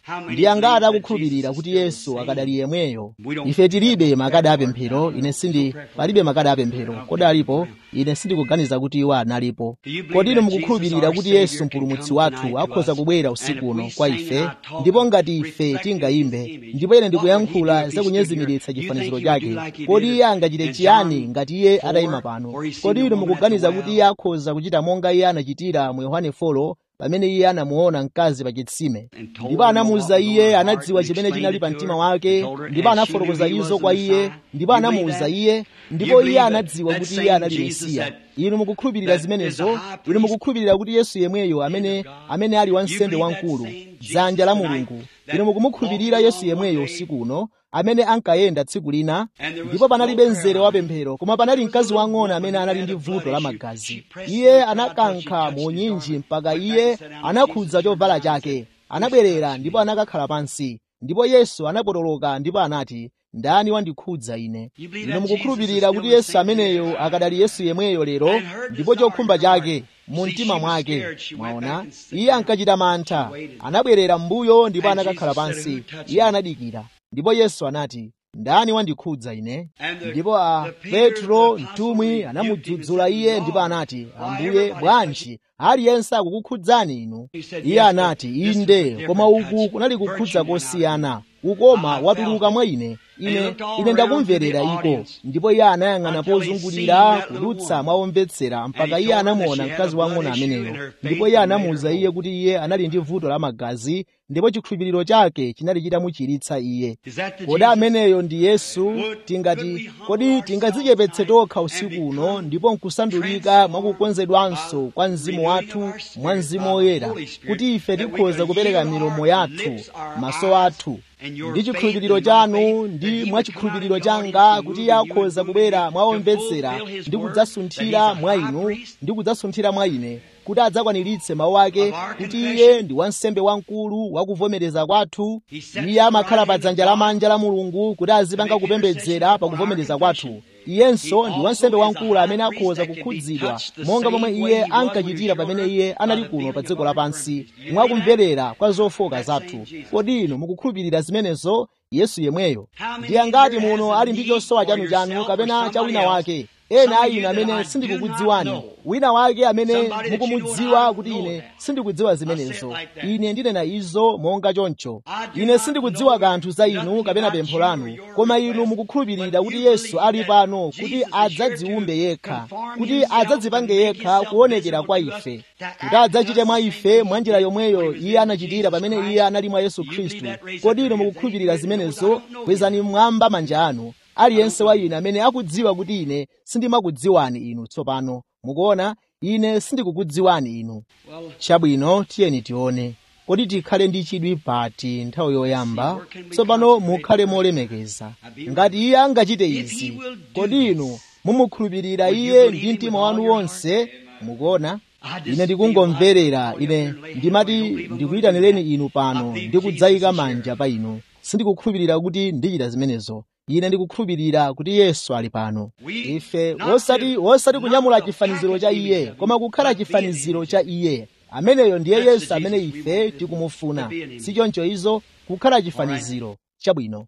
ndi angati akukhulupirira kuti yesu akadali yemweyo ife tilibe makadi apemphero ine sindi palibe makadi apemphero kodi alipo ine sindikuganiza kuti iwo analipo kodi inu mukukhulupirira kuti yesu mpulumutsi wathu akhoza kubwera usiku uno kwa ife ndipo ngati ife tingayimbe ndipo ine ndikuyankhula zakunyezimiritsa chifaniziro chake kodi iye angachite chiyani ngati iye atayima pano kodi inu mukuganiza kuti iye akhoza kuchita monga iye anachitira mu yohane 4 pamene iye anamuona mkazi pa chitsime ndipo anamuwuza iye anadziwa chimene chinali pa mtima wake ndipo anafotokoza izo kwa iye ndipo anamuwuza iye ndipo iye anadziwa kuti iye anali mesiya inu mukukhulupirira zimenezo inu mukukhulupirira kuti yesu yemweyo amene amene ali wansembe wamkulu dzanja la mulungu inu mukumukhulupirira yesu yemweyo usiku uno amene ankayenda tsiku lina ndipo panalibe mzere wa pemphero koma panali mkazi wang'ono amene anali ndi vuto la magazi iye anakankha mu nyinji mpaka iye anakhudza chovala chake anabwerera ndipo anakakhala pansi ndipo yesu anapotoloka ndipo anati ndani wandikhudza ine inu mukukhulupirira kuti yesu ameneyo akadali yesu yemweyo lero ndipo chokhumba chake mu mtima mwake mwaona iye ankachita mantha anabwerera m'mbuyo ndipo anakakhala pansi iye anadikira ndipo yesu anati ndani wandikhudza ine ndipo a petro mtumwi anamudzudzula iye ndipo anati ambuye bwanji aliyense akukukhudzani inu iye anati inde koma uku kunali kukhudza kosiyana ukoma watuluka mwa ine ine ine ndakumverera iko ndipo iye anayang'ana pozungulira kudutsa mwaomvetsera mpaka iye anamuona mkazi wang'ono ameneyo ndipo iye anamuwuza iye kuti iye anali ndi vuto la magazi ndipo chikhulupiriro chake chinali chitamuchiritsa iye kodi ameneyo ndi yesu tingati kodi tingadzichepetse tokha usiku uno ndipo nkusandulika mwakukonzedwanso kwa mzimu wathu mwa mzimu woyera kuti ife tikhoza kupereka milomo yathu maso athu ndi chikhulupiriro chanu ndi mwachikhulupiriro changa kuti iye akhoza kubwera mwaomvetsera ndi kudzasunthira mwa inu ndi kudzasunthira mwa ine kuti adzakwaniritse mawu ake kuti iye ndi wansembe wamkulu wakuvomereza kwathu iye amakhala pa dzanja lamanja la mulungu kuti azipanga kupembedzera pa kuvomereza kwathu iyenso ndi wansembe wamkulu amene akhoza kukhudzidwa monga momwe iye ankachitira pamene iye anali kuno pa dziko lapansi mwakumverera kwa zofoka zathu kodi inu mukukhulupirira zimenezo yesu yemweyo ndi angati muno ali ndi chosowa chanu kapena cha wina wake ena a inu amene sindikukudziwani wina wake amene mukumudziwa kuti ine sindikudziwa zimenezo ine ndinena izo monga choncho ine sindikudziwa kanthu za inu kapena pempho lanu koma inu mukukhulupirira kuti yesu ali pano kuti adzadziwumbe yekha kuti adzadzipange yekha kuonekera kwa ife kuti adzachite mwa ife mwa njira yomweyo iye anachitira pamene iye anali mwa yesu khristu kodi inu mukukhulupirira zimenezo kwezani mmwamba manja anu aliyense wa inu amene akudziwa kuti ine sindimakudziwani inu tsopano mukuona ine sindikukudziwani inu chabwino tiyeni tione kodi tikhale ndi chidwi pati nthawi yoyamba tsopano mukhale molemekeza ngati iye angachite izi kodi inu mumukhulupirira iye ndi mtima wanu wonse mukuona ine ndikungomverera ine ndimati ndikuyitanireni inu pano ndikudzayika manja pa inu sindikukhulupirira kuti ndichita zimenezo ine ndikukhulupirira kuti yesu ali pano ife wosati wosati kunyamula chifaniziro cha iye koma kukhala chifaniziro cha iye ameneyo ndiye yesu amene ife tikumufuna si choncho izo kukhala chifaniziro chabwino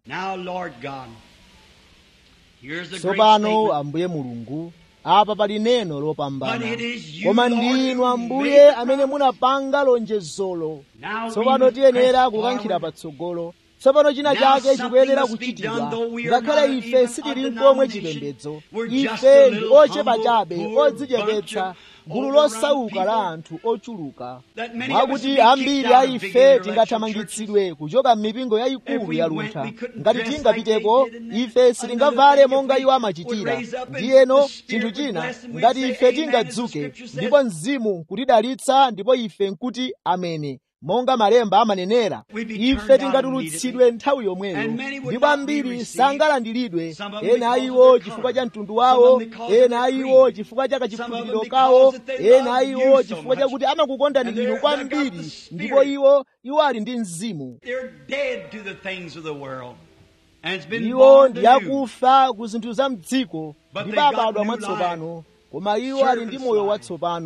tsopano ambuye mulungu apa pali neno lopambana koma ndinu ambuye amene munapanga lonjezolo tsopano tiyenera kukankhira patsogolo tsopano china chake chikuyenera kuchitidwa ngakhale ife sitili nkomwe chipembedzo ife ndi ochepa chabe odzichepetsa gulu losauka la anthu ochuluka mwakuti ambiri a ife tingathamangitsidwe kuchoka m'mipingo yayikulu yaluntha ngati tingapiteko ife sitingavale monga iwo amachitira ndiyeno chinthu china ngati ife tingadzuke ndipo mzimu kutidalitsa ndipo ife nkuti amene monga malemba amanenera ife tingatulutsidwe nthawi yomweyo ndipo ambiri sangalandiridwe ena a iwo chifukwa cha mtundu wawo ena a iwo chifukwa cha kachikhulupiriro kawo ena a iwo chifukwa chakuti amakukondani inu kwambiri ndipo iwo iwo ali ndi mzimu iwo ndi akufa ku zinthu za mdziko ndipo abadwa mwatsopano koma iwo ali ndi moyo watsopano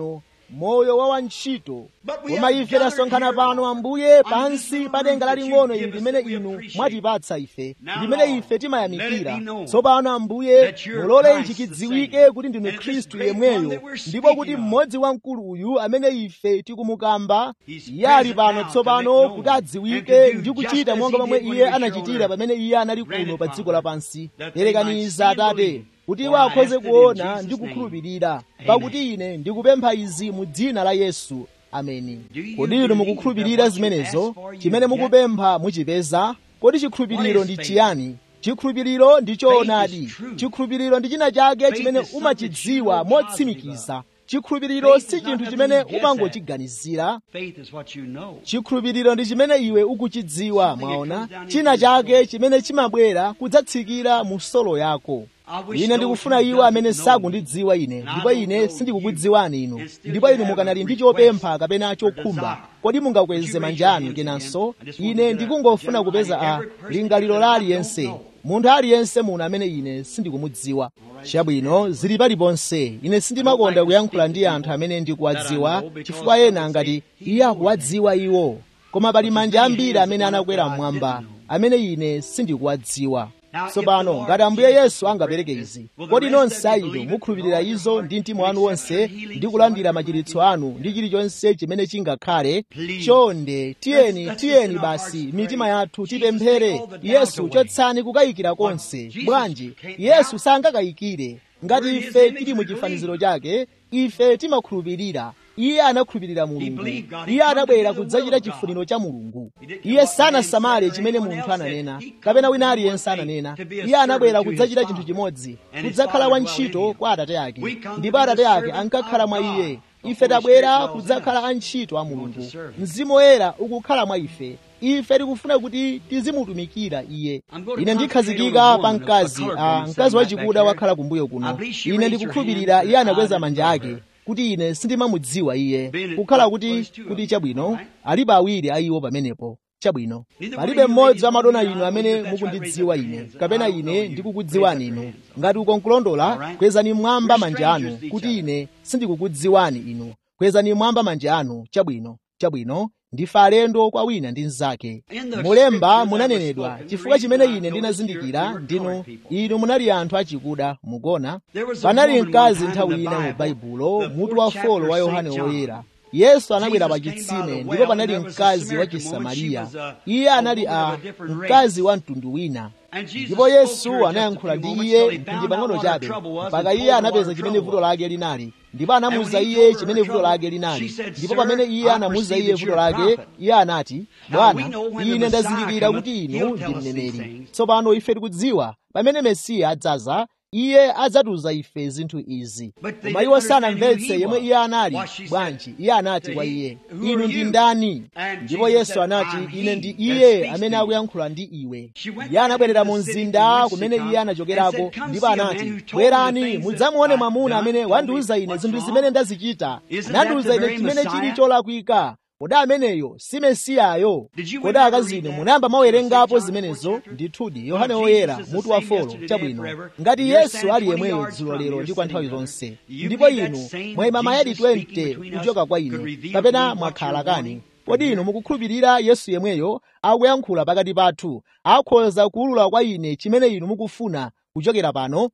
moyo wa wantchito koma ife tasonkhana pano ambuye pansi pa denga laling'ono ili limene inu mwatipatsa ife limene ife timayamikira tsopano ambuye mulole ichi chidziwike kuti ndinu khristu yemweyo ndipo kuti mmodzi wamkulu uyu amene ife tikumukamba iye ali pano tsopano kuti adziwike ndi kuchita monga momwe iye anachitira pamene iye anali kuno pa dziko lapansi perekaniza atate kuti iwo akhoze kuona ndi kukhulupirira pakuti ine ndikupempha izi mu dzina la yesu ameni kodi inu mukukhulupirira zimenezo chimene mukupempha muchipeza kodi chikhulupiriro ndi chiyani chikhulupiriro ndi choonadi chikhulupiriro ndi china chake chimene umachidziwa motsimikiza chikhulupiriro si chinthu chimene umangochiganizira chikhulupiriro ndi chimene iwe ukuchidziwa mwaona china chake chimene chimabwera kudzatsikira mu solo yako ine ndikufuna iwo amene sakundidziwa ine ndipo ine sindikukudziwani inu ndipo inu mukanali ndi chopempha kapena chokhumba kodi mungakweze manja anu kenanso ine ndikungofuna kupeza a lingaliro la aliyense munthu aliyense muno amene ine sindikumudziwa chabwino zili paliponse ine sindimakonda kuyankhula ndi anthu amene ndikuwadziwa chifukwa ena ngati iye akuwadziwa iwo koma pali manja ambiri amene anakwera mmwamba amene ine sindikuwadziwa tsopano ngati ambuye yesu angapereke izi kodi nonse inu mukhulupirira izo ndi mtima wanu wonse ndi kulandira machiritso anu ndi chilichonse chimene chingakhale chonde tiyeni tiyeni basi mitima yathu tipemphere yesu chotsani kukayikira konse bwanji yesu sangakayikire ngati ife tili mu chifaniziro chake ife timakhulupirira iye anakhulupirira mulungu iye anabwera kudzachita chifuniro cha mulungu iye sanasamale chimene munthu ananena kapena wina aliyense ananena iye anabwera kudzachita chinthu chimodzi kudzakhala wantchito kwa atate ake ndipo atate ake ankakhala mwa iye ife tabwera kudzakhala antchito a mulungu mzimu woyera ukukhala mwa ife ife tikufuna kuti tizimutumikira iye ine ndikhazikika pa mkazi a mkazi wachikuda wakhala kumbuyo kuno ine ndikukhulupirira iye anakweza manja ake kuti ine sindimamudziwa iye kukhala kuti kuti chabwino alibe awiri a iwo pamenepo chabwino palibe mmodzi wa madona inu amene mukundidziwa ine kapena ine ndikukudziwani inu ngati uko nkulondola kwezani mmwamba manja anu kuti ine sindikukudziwani inu kwezani mmwamba manja anu chabwino chabwino ndife alendo kwa wina ndi mnzake mulemba munanenedwa chifukwa chimene ine ndinazindikira ndinu inu munali anthu achikuda mukona panali mkazi nthawi ina mu baibulo mutu wa folo wa yohane woyera yesu anabwera pa chitsime ndipo panali mkazi wa chisamariya iye anali a mkazi wa mtundu wina ndipo yesu anayankhula ndi iye mphindi pang'ono chabe mpaka iye anapeza chimene vuto lake linali ndipo anamuwuza iye chimene vuto lake linali ndipo pamene iye anamuwuza iye vuto lake iye anati bwana ine ndazindikira kuti inu ndi mneneri tsopano ife tikudziwa pamene mesiya adzaza iye adzatiuza ife zinthu izi koma iwo sanamvetse yemwe iye anali bwanji iye anati kwa iye inu ndi ndani ndipo yesu anati ine ndi iye amene akuyankhula ndi iwe iye anabwerera mu mzinda kumene iye anachokerako ndipo anati bwerani mudzamuone mwamuna amene wandiuza ine zinthu zimene ndazichita anandiuza ine chimene chili cholakwika kodi ameneyo si mesiyayo kodi akazino munayamba mawerengapo zimenezo ndithudi yohane woyera mutu wa folo chabwino ngati yesu ali yemweyo dzulo lero ndi kwa nthawi zonse ndipo inu mwayima mayadi 20 kuchoka kwa ine kapena mwakhala kani kodi inu mukukhulupirira yesu yemweyo akuyankhula pakati pathu akhoza kuwulula kwa ine chimene inu mukufuna kuchokera pano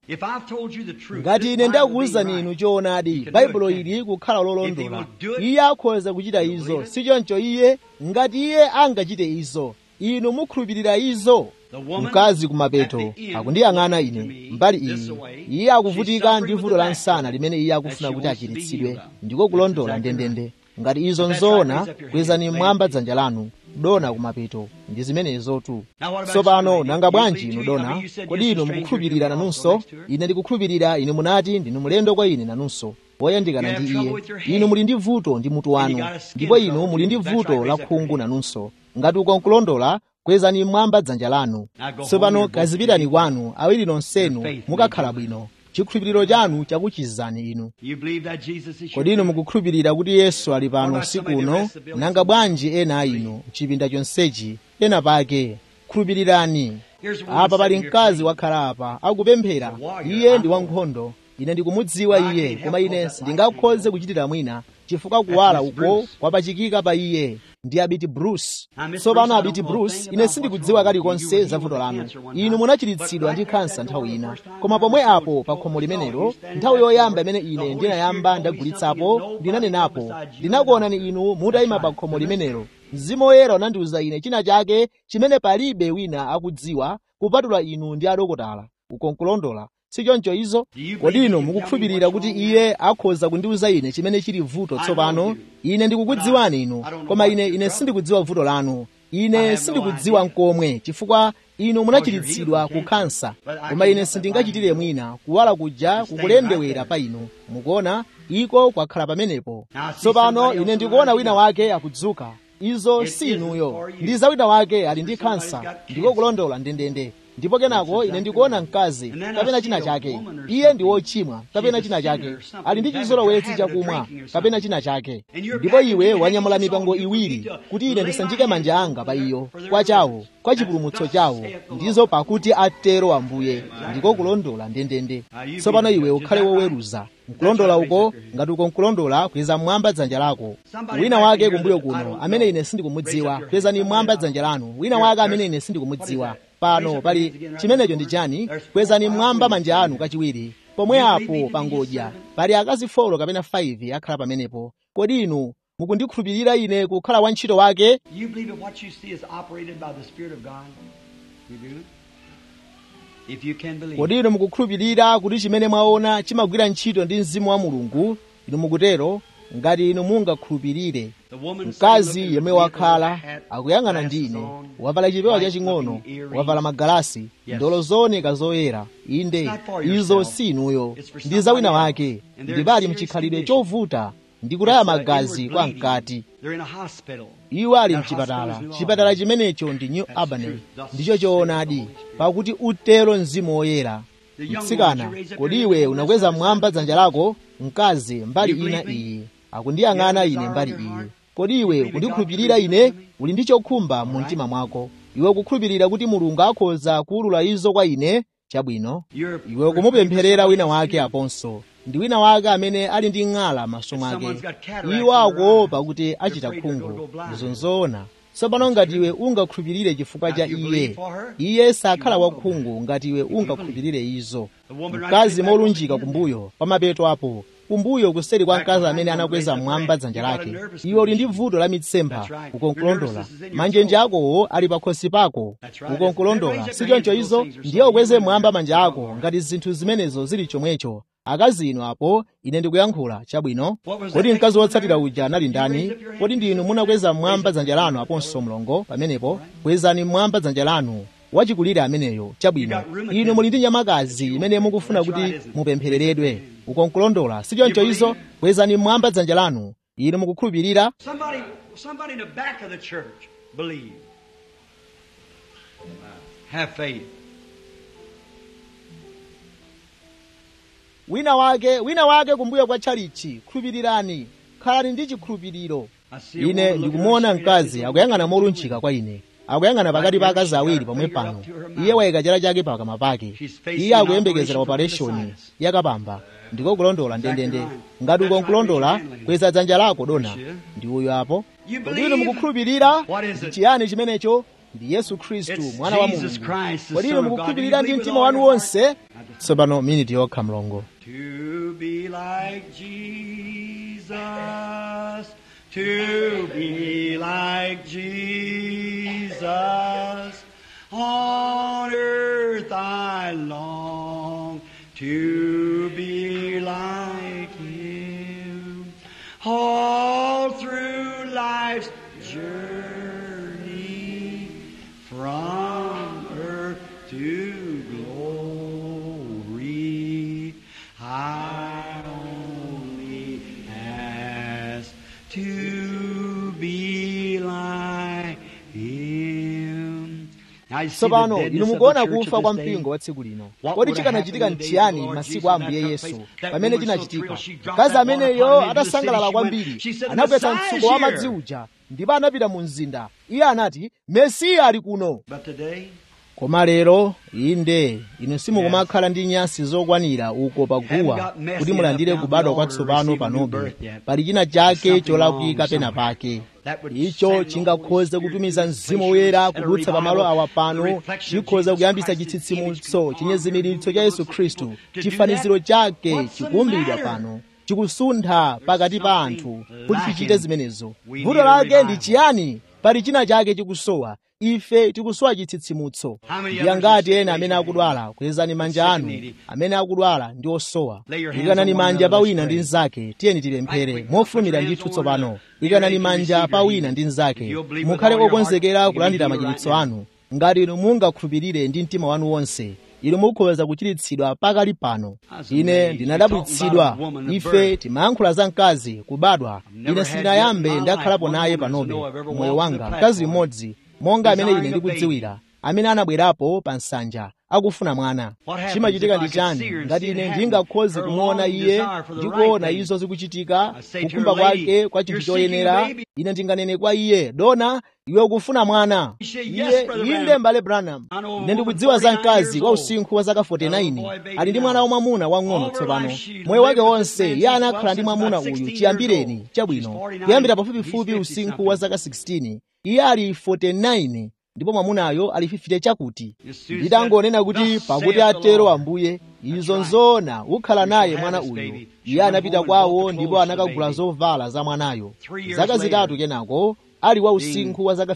ngati ine ndakuwuzani inu choonadi baibulo ili kukhala lolondola iye akhoza kuchita izo sichoncho iye ngati iye angachite izo inu mukhulupirira izo mkazi kumapeto akundiyang'ana ine mbali iyi iye akuvutika ndi vuto la msana limene iye akufuna kuti achiritsidwe ndiko kulondola ndendende ngati izo nzoona kwezani mmwamba dzanja lanu dona kumapeto ndi zimenezotu tsopano nanga bwanji inu dona kodi inu mukukhulupirira nanunso ine ndikukhulupirira inu munati ndinu mulendo kwa ine nanunso poyandikana ndi iye inu muli ndi vuto ndi mutu wanu ndipo inu muli ndi vuto la khungu nanunso ngati uko nkulondola kwezani mmwamba dzanja lanu tsopano kazipitani kwanu awiri nonsenu mukakhala bwino chikhulupiriro chanu chakuchizani inu kodi inu mukukhulupirira kuti yesu ali pano usiku uno nanga bwanji ena a inu mchipinda chonsechi ena pake khulupirirani apa pali mkazi wakhala apa akupemphera iye ndi wankhondo ine ndikumudziwa iye koma ine sindingakhoze kuchitira mwina chifukwa kuwala uko kwapachikika pa iye ndi abiti bruce tsopano abiti bruce ine sindikudziwa kalikonse za vuto lanu inu munachiritsidwa ndi kansa nthawi ina koma pomwe apo pa khomo limenelo nthawi yoyamba imene ine ndinayamba ndagulitsapo ndinanenapo ndinakuonani inu mutayima pa khomo limenelo mzimu woyera unandiwuza ine china chake chimene palibe wina akudziwa kupatula inu ndi adokotala ukonkulondola sichoncho izo kodi inu mukukhulupirira kuti iye akhoza kundiwuza ine chimene chili vuto tsopano ine ndikukudziwani inu koma ine ine sindikudziwa vuto lanu ine sindikudziwa nkomwe chifukwa inu munachiritsidwa ku kansa koma ine sindingachitire mwina kuwala kuja kukulendewera pa inu mukuona iko kwakhala pamenepo tsopano ine ndikuona wina wake akudzuka izo si inuyo ndi za wina wake ali ndi kansa ndiko kulondola ndendende ndipo kenako ine ndikuona mkazi kapena china chake iye ndi wochimwa kapena china chake ali ndi chizolowetsi chakumwa kapena china chake ndipo iwe wanyamula mipango iwiri kuti ine ndisanjike manja anga pa iyo kwa chawo kwa chipulumutso chawo ndizo pakuti atero ambuye ndiko kulondola ndendende tsopano iwe ukhale woweruza nkulondola uko ngati uko nkulondola kweza mmwamba dzanja lako wina wake kumbuyo kuno amene ine sindikumudziwa kwezani mmwamba dzanja lanu wina wake amene ine sindikumudziwa pano pali chimenecho ndi chani kwezani mmwamba manja anu kachiwiri pomwe apo pangodya pali akazi folo kapena 5 akhala pamenepo kodi inu mukundikhulupirira ine kukhala wantchito wake You believe that what you see is operated by the Spirit of God? You do? If you can believe. kodi inu mukukhulupirira kuti chimene mwaona chimagwira ntchito ndi mzimu wa mulungu inu mukutero ngati inu mungakhulupirire The woman mkazi sitting looking yemwe at the wakhala vehicle with a hat, akuyang'ana glasses ndi ine on, wavala chipewa bright chaching'ono looking earrings. wavala magalasi Yes. ndolo zooneka zoyera inde It's not for izo yourself. si inuyo It's for ndi za wina somebody wake else. And they're ndipo ali in mchikhalidwe serious chovuta ndi kutaya It's, uh, magazi inward kwa bleeding. mkati They're in a hospital. iwo ali That mchipatala hospital is chipatala Lord. chimenecho ndi new That's albany true. Thus ndicho saith the choonadi Holy Spirit. pakuti utero mzimu woyera The young mtsikana woman, you raise up kodi your iwe hand, unakweza let's mmwamba listen. dzanja lako mkazi mbali You believe ina me? iyi akundiyang'ana You ine have a mbali desire in your iyi heart? kodi iwe believe that kundikhulupirira God ine created me? uli ndi chokhumba mu Alright. mtima mwako iwe kukhulupirira kuti mulungu akhoza kuwulula izo kwa ine chabwino You're- iwe kumupempherera wina wake aponso ndi wina wake amene ali ndi ng'ala m'maso mwake Someone's got cataracts iwo in their akuopa eyes. kuti achita afraid they're gonna khungu go blind. izo nzoona tsopano ngati iwe ungakhulupirire chifukwa Now, cha if you iye believe for her, iye sakhala you won't go wakhungu ngati iwe ungakhulupirire izo The woman right mkazi there, molunjika that woman kumbuyo pamapeto apo kumbuyo kuseri kwa Back mkazi behind amene you, anakweza raise up mmwamba hand. dzanja You got a lake nervous iwe uli ndi condition. vuto la mitsempha That's right. ukonkulondola Your nervousness is in your manjenje soul. akowo ali pakhosi pako That's right. ukonkulondola Raise up si your hands choncho if izo those things are ndiye so. ukweze You mmwamba know manja that. ako ngati zinthu zimenezo zili chomwecho akazi inu apo ine ndikuyankhula chabwino What was kodi that mkazi next wotsatira one? uja anali You ndani raise up your hand. kodi ndi inu munakweza mmwamba Raise up dzanja your lanu hand. aponso mlongo pamenepo kwezani mmwamba dzanja lanu wachikulire ameneyo chabwino You got rheumatism. inu muli ndi nyamakazi imene mukufuna That's right, kuti isn't it? mupemphereredwe ukonkulondola si choncho You izo believe? kwezani mmwamba dzanja lanu inu mukukhulupirira Somebody, somebody in the back of the church believe. Have faith. wina wake wina wake kumbuyo kwa tchalichi khulupirirani khalani ndi chikhulupiriro I see a ine woman looking ndikumuona straight at mkazi you. akuyang'ana molunjika kwa ine akuyang'ana pakati pa akazi awiri pomwe pano iye wayika chala chake pakamwa pake iye akuyembekezera opereshoni yakapamba ndiko kulondola ndendende ngati uko nkulondola kweza dzanja lako dona ndi uyo apo kodi inu mukukhulupirira ndi chiyani chimenecho ndi yesu khristu mwana wa mulungu kodi inu mukukhulupirira ndi mtima wanu wonse tsopano miniti yokha mlongo To be like Jesus, to be like Jesus, on earth I long to be like Him. All through life's journey, from earth to glory, I only ask to be like Him. Now you see the tsopano deadness inu of the mukuona church kufa of kwa this day? mpingo wa tsiku lino What kodi would have chikanachitika happened in the nchiyani days of the Lord masiku a Jesus ambuye when that took yesu place? That pamene woman so chinachitika thrilled, she dropped mkazi that water ameneyo upon him into the adasangalala city. She went- kwambiri she said, anapeza "Messiah is mtsuko wa here." madzi uja ndipo anapita mu mzinda iye anati mesiya ali kuno But today, koma lero inde inu simukumakhala ndi nyasi zokwanira uko paguwa kuti mulandire kubadwa kwatsopano panobe pali china chake cholakwika pena pake icho chingakhoze kutumiza mzimu woyera kudutsa pamalo awa pano chikhoza kuyambisa chitsitsimutso chinyezimiritso cha yesu khristu chifaniziro chake chikuumbidwa pano chikusuntha pakati pa anthu kuti tichite zimenezo vuto lake ndi chiyani pali china chake chikusowa ife tikusowa chitsitsimutso ndiye ngati ena amene akudwala kwezani manja anu amene akudwala ndi osowa ikanani manja pa wina ndi mnzake tiyeni tipemphere mofulumira ndithu tsopano ikanani manja pa wina ndi mnzake mukhale okonzekera kulandira machiritso anu ngati inu mungakhulupirire ndi mtima wanu wonse inu mukhoza kuchiritsidwa pakali pano ine ndinadabwitsidwa ife timayankhula za mkazi kubadwa ine sindinayambe ndakhalapo naye panobe moyo wanga mkazi mmodzi monga amene ine ndikudziwira amene anabwerapo pa nsanja akufuna mwana chimachitika ndi chani ngati ine ndingakhoze kumuona iye ndikuona izo zikuchitika kukhumba kwake kwa chinthu choyenera ine ndinganene kwa iye dona iwe ukufuna mwana iye inde mbale branham ine ndikudziwa za mkazi wa usinkhu wa zaka 49 ali ndi mwana wamwamuna wang'ono tsopano moyo wake wonse iye anakhala ndi mwamuna uyu chiyambireni chabwino kuyambira pafupifupi usinkhu wa zaka 16 iye ali 49 ndipo mwamunayo ali fifite chakuti nditangonena kuti pakuti atero ambuye izo nzoona ukhala naye mwana uyu iye anapita kwawo ndipo anakagula zovala za mwanayo zaka zitatu kenako ali wa usinkhu wa zaka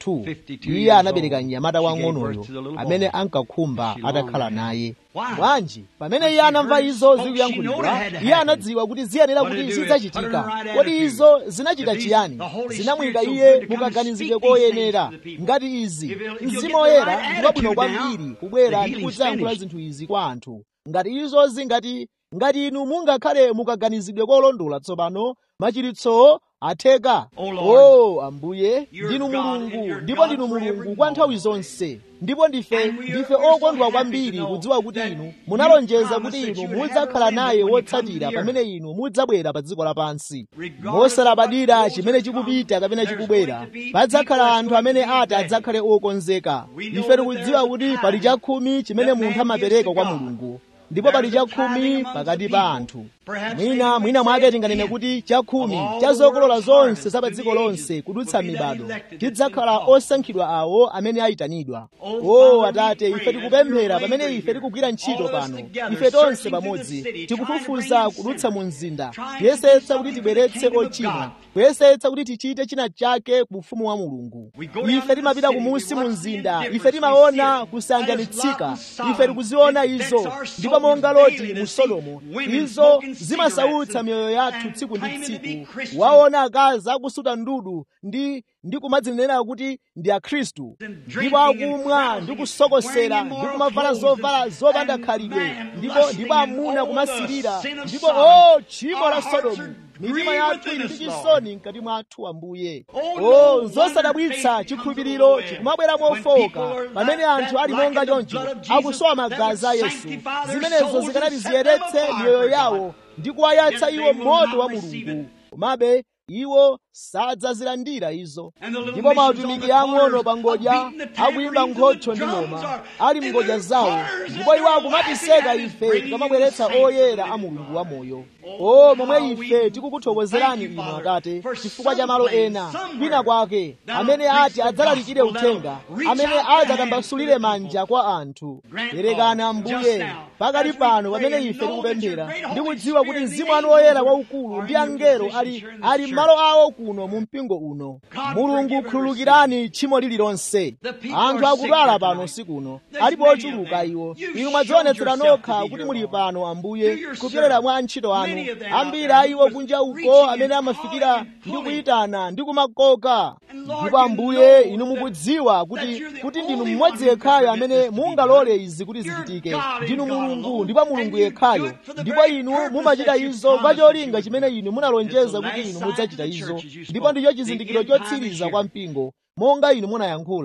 52 iye anabereka mnyamata wang'onoyo amene ankakhumba atakhala naye bwanji pamene iye anamva izo zikuyankhulidwa iye anadziwa kuti ziyenera kuti zidzachitika kodi izo zinachita chiyani zinamuyika iye mukaganizidwe koyenera ngati izi mzimu woyera ndi wabwino kwambiri kubwera ndi kudzayankhula zinthu izi kwa anthu ngati izo zingati ngati inu mungakhale mukaganizidwe kolondola tsopano machiritso atheka o ambuye ndinu mulungu ndipo ndinu mulungu kwa nthawi zonse ndipo ndife ndife okondwa kwambiri kudziwa kuti inu munalonjeza kuti inu mudzakhala naye wotsatira pamene inu mudzabwera pa dziko lapansi mosalabadira chimene chikupita kapena chikubwera padzakhala anthu amene ati adzakhale okonzeka ife tikudziwa kuti pali chakhumi chimene munthu amapereka kwa mulungu ndipo pali chakhumi pakati pa anthu mwina mwina mwake tinganene kuti chakhumi cha zokolola zonse za pa dziko lonse kudutsa mibado tidzakhala osankhidwa awo amene ayitanidwa o atate ife tikupemphera pamene ife tikugwira ntchito pano ife tonse pamodzi tikufufuza kudutsa mu mzinda kuyesetsa kuti tibweretse ochimwa kuyesetsa kuti tichite china chake ku ufumu wa mulungu ife timapita kumunsi mu mzinda ife timaona kusanjanitsika ife tikuziona izo ndipo monga loti mu sodomu izo zimasautsa miyoyo yathu tsiku ndi tsiku waona akazi akusuta ndudu ndi ndi kumadzinenera kuti ndi akhristu ndipo akumwa ndi kusokosera ndi kumavala zovala zopanda khalidwe ndipo ndipo amuna kumasirira ndipo o tchimo la sodomu mitima yathu ili ndi chisoni mkati mwathu ambuye o zosadabwitsa chikhulupiriro chikumabwera mofowoka pamene anthu ali monga choncho akusowa magazi a yesu zimenezo zikanati ziyeretse miyoyo yawo ndi kuwayatsa iwo moto wa mulungu komabe iwo sadzazilandira izo ndipo mautumiki ang'ono pa ngodya akuyimba nkhocho ndi ng'oma ali mngodya zawo ndipo iwo akumatiseka ife tikamabweretsa oyera a mulungu wamoyo o momwe ife tikukuthokozerani inu atate chifukwa cha malo ena kwina kwake amene ati adzalalikire uthenga amene adzatambasulire manja kwa anthu perekani ambuye pakali pano pamene ife tikupemphera ndikudziwa kuti mzimu anu woyera waukulu ndi angelo ali ali m'malo awo kuno mu mpingo uno mulungu khululukirani tchimo lililonse anthu akudwala pano usiku uno alipo ochuluka iwo inu mwadzionetsera nokha kuti muli pano ambuye kupyolera mwa antchito anu ambiri a iwo kunja uko amene amafikira ndi kuyitana ndi kumakoka ndipo ambuye inu mukudziwa kuti kuti ndinu mmodzi yekhayo amene mungalole izi kuti zichitike ndinu mulungu ndipo mulungu yekhayo ndipo inu mumachita izo kwa cholinga chimene inu munalonjeza kuti inu mudzachita izo ndipo ndicho chizindikiro chotsiriza kwa mpingo monga inu munayankhula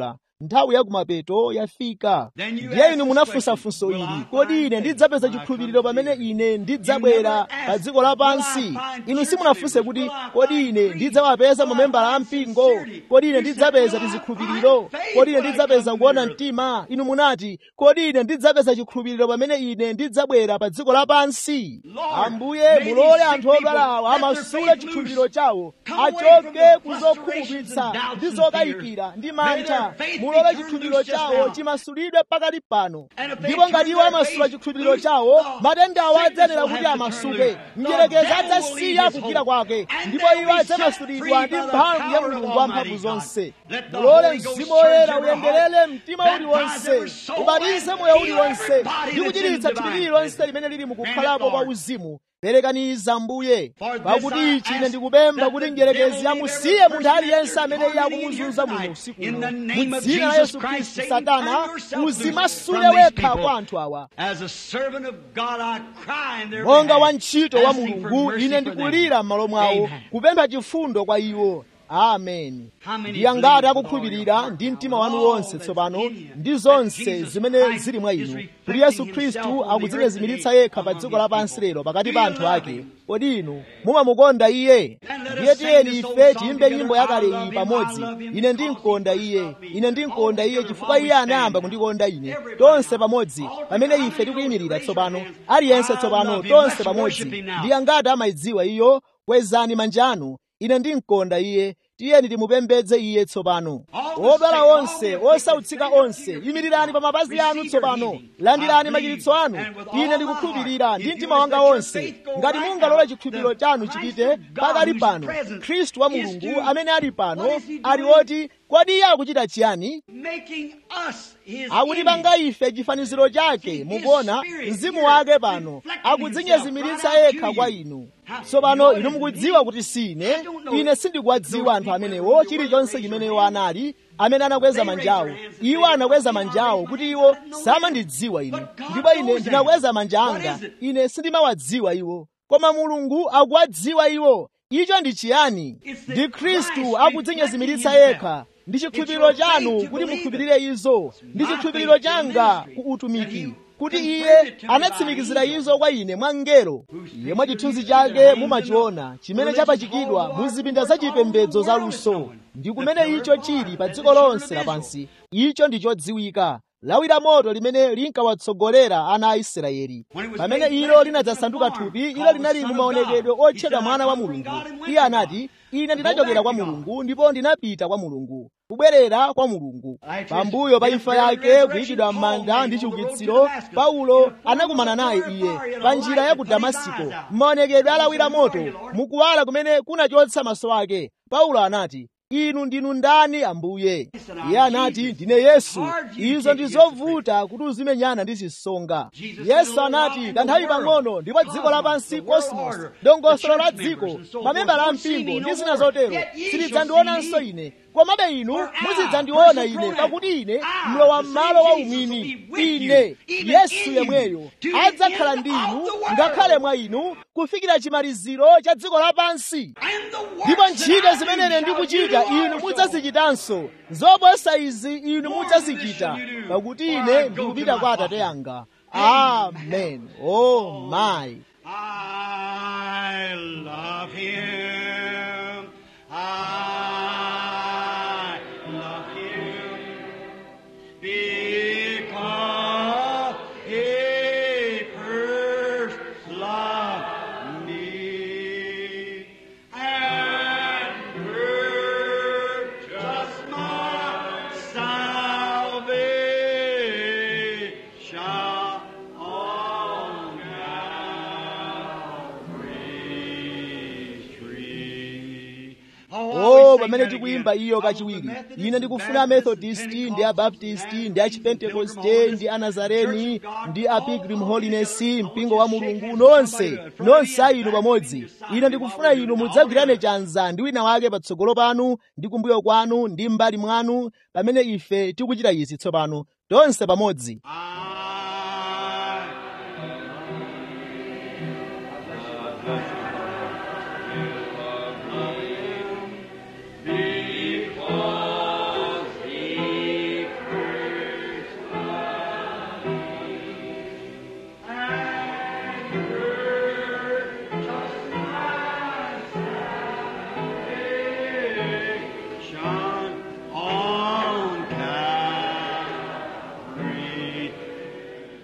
nthawi yakumapeto yafika ndiye inu munafunsa funso ili kodi ine ndidzapeza chikhulupiriro pamene ine ndidzabwera pa dziko lapansi inu simunafunse kuti kodi ine ndidzawapeza mamembala a mpingo kodi ine ndidzapeza tizikhulupiriro kodi ine ndidzapeza kuona mtima inu munati kodi ine ndidzapeza chikhulupiriro pamene ine ndidzabwera pa dziko lapansi ambuye mulole anthu odwala awa amasule chikhulupiriro chawo achoke kuzokhumudwitsa ndi zokayikira ndi mantha mulole chikhulupiriro chawo chimasulidwe pakati pano ndipo ngati iwo amasula chikhulupiriro chawo matendawo adzayenera kuti amasuke mdierekezi adzasiya kugwira kwake ndipo iwo adzamasulidwa ndi mphamvu ya mulungu wamphamvu zonse mulole mzimu woyera uyenderere mtima uliwonse ubatize moyo uliwonse ndi kuchiritsa thupi lililonse limene lili mukukhalapo kwa uzimu perekaniza mbuye pakuti ichi ine ndikupempha kuti mdierekezi amusiye munthu aliyense amene iye akumuzunza muno usiku uno mu dzina la yesu khristu satana uzimasule wekha kwa anthu awa monga wantchito wa mulungu ine ndikulira m'malo mwawo kupempha chifundo kwa iwo ameni ndi angati akukhulupirira ndi mtima wanu wonse tsopano ndi zonse zimene zili mwa inu kuti yesu khristu akudzinyezimiritsa yekha pa dziko lapansi lero pakati pa anthu ake kodi inu mumamukonda iye ndiye tiyeni ife tiyimbe nyimbo yakale iyi pamodzi ine ndimkonda iye ine ndimkonda iye chifukwa iye anayamba kundikonda ine tonse pamodzi pamene ife tikuyimirira tsopano aliyense tsopano tonse pamodzi ndi angati amayidziwa iyo kwezani manja anu ine ndimkonda iye tiyeni timupembedze iye tsopano odwala onse osautsika onse yimirirani pa mapazi anu tsopano landirani machiritso anu ine ndikukhulupirira ndi mtima wanga wonse ngati mungalole chikhulupiriro chanu chipite pakali pano khristu wa mulungu amene ali pano ali oti kodi iye akuchita chiyani akutipanga ife chifaniziro chake mukuona mzimu wake pano akudzinyezimiritsa yekha kwa inu tsopano inu mukudziwa kuti sine ine sindikuwadziwa anthu amenewo chilichonse chimene iwo anali amene anakweza manjawo iwo anakweza manjawo kuti iwo samandidziwa ine ndipo ine ndinakweza manja anga ine sindimawadziwa iwo koma mulungu akuwadziwa iwo icho ndi chiyani ndi khristu akudzinyezimiritsa yekha ndi chikhulupiriro chanu kuti mukhulupirire izo ndi chikhulupiriro changa ku utumiki kuti iye anatsimikizira izo kwa ine mwa mngelo iye mwa chithunzi chake mumachiona chimene chapachikidwa mu zipinda zachipembedzo zaluso ndi kumene icho chili pa dziko lonse lapansi icho ndi chodziwika lawi la moto limene linkawatsogolera ana a israeli pamene ilo linadzasanduka thupi ilo linali mu maonekedwe otchedwa mwana wa mulungu iye anati ine ndinachokera kwa mulungu ndipo ndinapita kwa mulungu kubwerera kwa mulungu pambuyo pa imfa yake kuyikidwa m'manda ndi chiukitsiro paulo anakumana naye iye pa njira ya ku damasiko m'maonekedwe alawi la moto mukuwala kumene kunachotsa maso ake paulo anati inu ndinu ndani ambuye iye anati ndine yesu izo ndi zovuta kuti uzimenyana ndi zisonga yesu anati kanthawi pang'ono ndipo dziko lapansi cosmos dongosolo la dziko mamembala a mpingo ndi zina zotero silidzandionanso ine komabe inu muzidzandiona ine pakuti ine mlowa m'malo wa umwini ine yesu yemweyo adzakhala ndi inu ngakhale mwa inu kufikira chimaliziro cha dziko lapansi ndipo ntchito zimene ine ndikuchita inu mudzazichitanso zoposa izi inu mudzazichita pakuti ine ndikupita kwa atate anga amen oh my I love him. I love him because he first loved me and purchased my salvation on Calvary's tree. oh pamene tikuyimba iyo kachiwiri ine ndikufuna amethodisti ndi abaptisti ndi achipentekoste ndi anazareni ndi a pilgrim holiness mpingo wa mulungu nonse nonse a inu pamodzi ine ndikufuna inu mudzagwirane chanza ndi wina wake patsogolo panu ndi kumbuyo kwanu ndi m'mbali mwanu pamene ife tikuchita izi tsopano tonse pamodzi I because he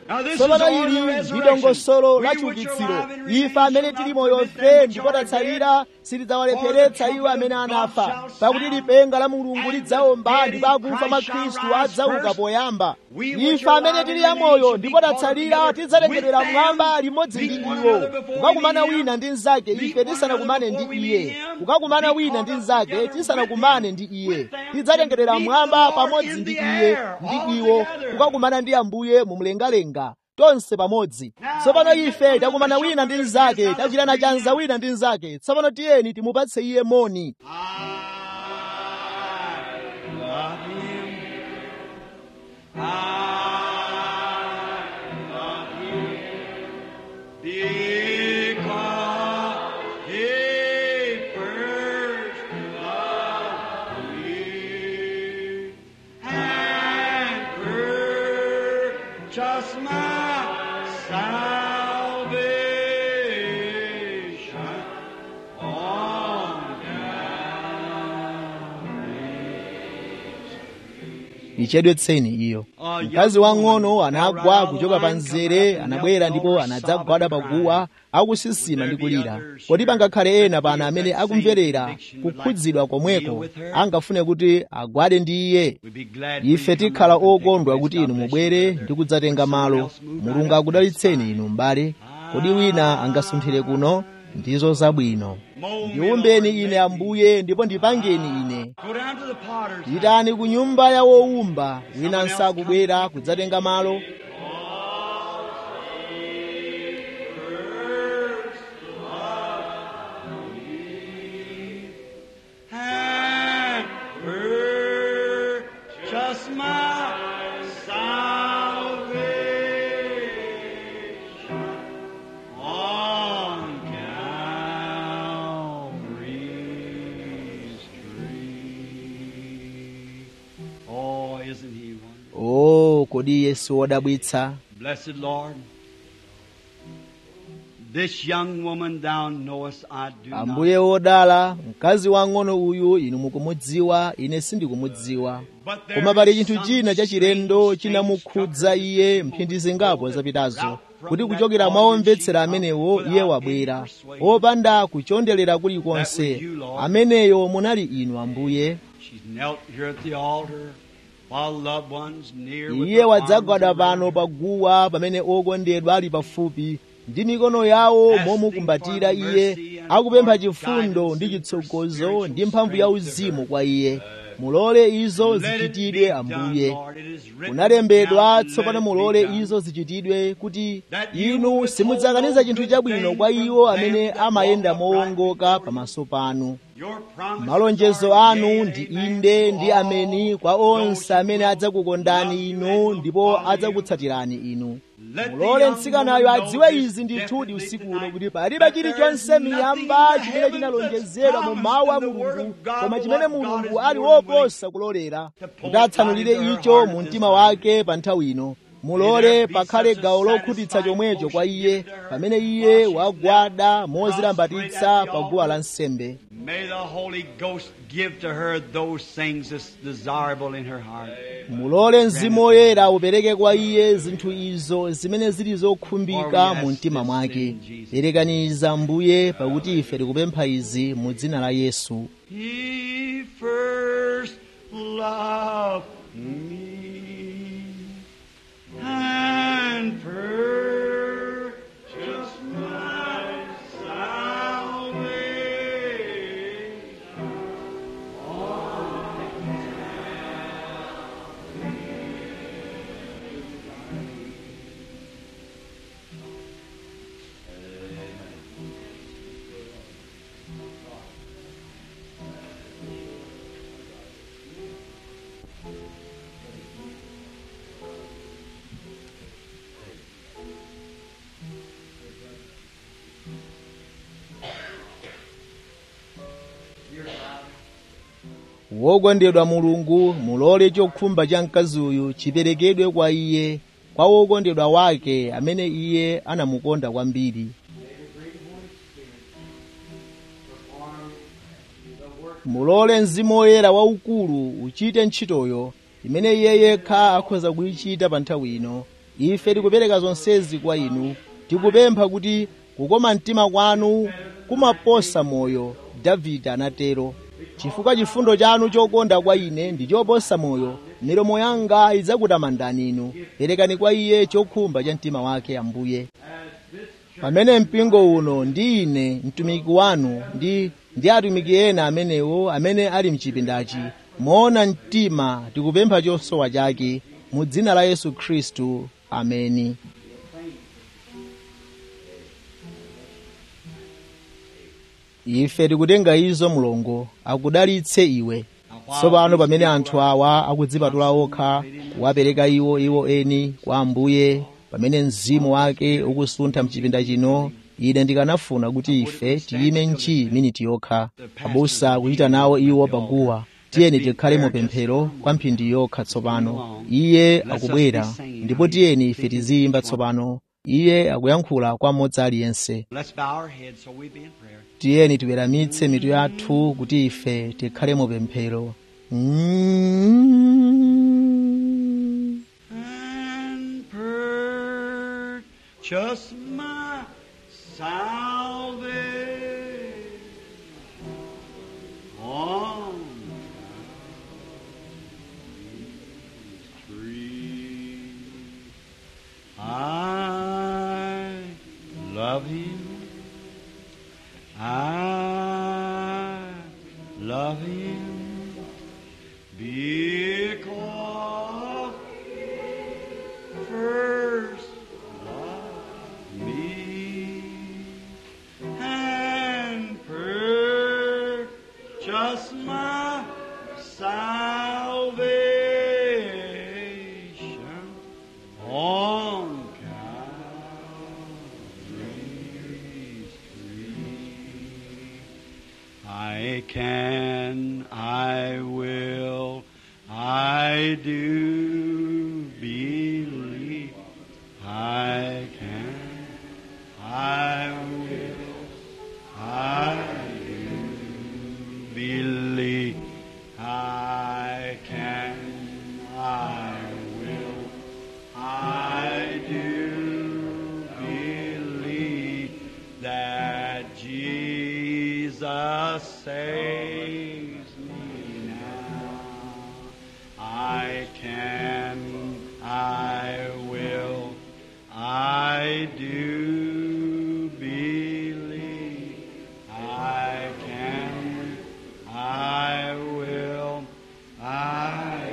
Now this is tsopano our ili resurrection. ndi dongosolo We la which chiukitsiro are alive and remain ife amene shall tili not moyo prevent them fe which ndipo are tatsalira sitidzawalepheretsa iwo amene anafa pakuti lipenga la mulungu lidzaomba ndipo akufa mwa khristu adzauka poyamba ife amene tili amoyo ndipo tatsalira tidzalengedwera mmwamba limodzi ndi iwo kukakumana wina ndi mnzake ife tisanakumane ndi iye kukakumana wina ndi mnzake tisanakumane ndi iye tidzalengedwera mmwamba pamodzi ndi iye ndi iwo kukakumana ndi ambuye mumlengalenga tonse pamodzi tsopano ife takumana wina ndi mnzake tachitana chanza wina ndi mnzake tsopano tiyeni timupatse iye moni I love him. I love him because he first loved me and purchased my salvation on ichedwetseni iyo mkazi wang'ono anagwa kuchoka pa mzere anabwera ndipo anadzagwada paguwa akusisima ndi kulira kodi pangakhale ena pano amene akumverera kukhudzidwa komweko angafune kuti agwade ndi iye We'd be glad ife tikhala okondwa kuti inu mubwere ndi kudzatenga malo mulungu akudalitseni inu m'bale kodi wina angasunthire kuno ndizo zabwino ndiumbeni ine ambuye ndipo ndipangeni ine Go down to the potter's house. pitani ku nyumba ya wowumba wina nsakubwera kudzatenga malo and purchase my salvation on Calvary's tree. Oh, isn't he wonderful? o kodi yesu wodabwitsa Blessed Lord, this young woman thou knowest I do not. ambuye wodala mkazi wang'ono uyu inu mukumudziwa ine sindikumudziwa But there koma pali is chinthu some china chachilendo strange chinamukhudza thing iye struck her mphindi zingapo that zapitazo without from kuti that kuchokera mwa audience omvetsera she amenewo without iye any wabwera persuasion. opanda kuchondelera That kulikonse was you, Lord. ameneyo munali inu ambuye She's knelt here at the altar while loved ones near with iye their wadzagwada arms pano around her. paguwa pamene okondedwa ali pafupi ndi mikono yawo momukumbatira iye akupempha chifundo ndi chitsogozo ndi mphamvu ya uzimu kwa iye mulole izo Let it be zichitidwe done, ambuye Lord. It is written kunalembedwa down, tsopano let it be mulole done. izo zichitidwe kuti That you inu withhold simudzakaniza no chinthu good chabwino thing kwa from iwo them amene that amayenda walk upright mowongoka before you. pamaso panu Your promises malonjezo are yea anu and ndi amen inde to ndi all ameni kwa those onse who amene love adzakukondani you inu and will ndipo follow you. adzakutsatirani inu Let the mulole young mtsikanayo woman adziwe know izi this ndithudi definitely usiku uno tonight, kuti palibe that there chilichonse is miyamba nothing in the chimene heavens chinalonjezedwa mu that's mawu a promised in the word mulungu of God, koma but chimene what God mulungu is ali more willing woposa kulolera to pour kuti atsanulire out into her icho heart mu at mtima this wake pa nthawi ino mulole there be pakhale such a gawo lokhutitsa satisfying chomwecho kwa motion iye given to her pamene while iye she's wagwada knelt mozilambatitsa prostrate at the pa guwa altar. lansembe May the Holy Ghost give to her those things that's desirable in her heart. mulole mzimu woyera upereke kwa iye zinthu izo zimene zili zokhumbika mu mtima mwake perekaniza mbuye pakuti ife tikupempha izi mu dzina la yesu He first loved me and purchased my salvation. wokondedwa mulungu mulole chokhumba cha mkazi uyu chiperekedwe kwa iye kwa wokondedwa wake amene iye anamukonda kwambiri mulole mzimu woyera waukulu uchite ntchitoyo imene iye yekha akhoza kuyichita pa nthawi ino ife tikupereka zonsezi kwa inu tikupempha kuti kukoma mtima kwanu kumaposa moyo davide anatero chifukwa chifundo chanu chokonda kwa ine ndi choposa moyo milomo yanga idzakutamandani inu perekani kwa iye chokhumba cha mtima wake ambuye pamene mpingo uno ndi ine mtumiki wanu ndi ndi atumiki ena amenewo amene ali mchipindachi moona mtima tikupempha chosowa chake mu dzina la yesu khristu ameni ife tikutenga izo mulungu akudalitse iwe tsopano pamene anthu awa akudzipatula okha kuwapereka iwo iwo eni kwa ambuye pamene mzimu wake ukusuntha mchipinda chino ine ndikanafuna kuti ife tiyime nchi miniti yokha abusa kuchita nawo iwo paguwa tiyeni tikhale mu pemphero kwa mphindi yokha tsopano iye akubwera ndipo tiyeni ife tiziyimba tsopano iye akuyankhula kwa mmodzi aliyense Let's bow our heads so we be in prayer. tiyeni tiweramitse mitu yathu kuti ife tikhale mu pemphero Mm. and purchase my salvation on Calvary's tree. I love Him. I love Him because first loved me and purchased my salvation on Calvary's tree. I can, I will, I do believe. I can, I will, I do believe. I can, I will, I do believe that Jesus saves me now. I can, I will, I do believe. I can, I will, I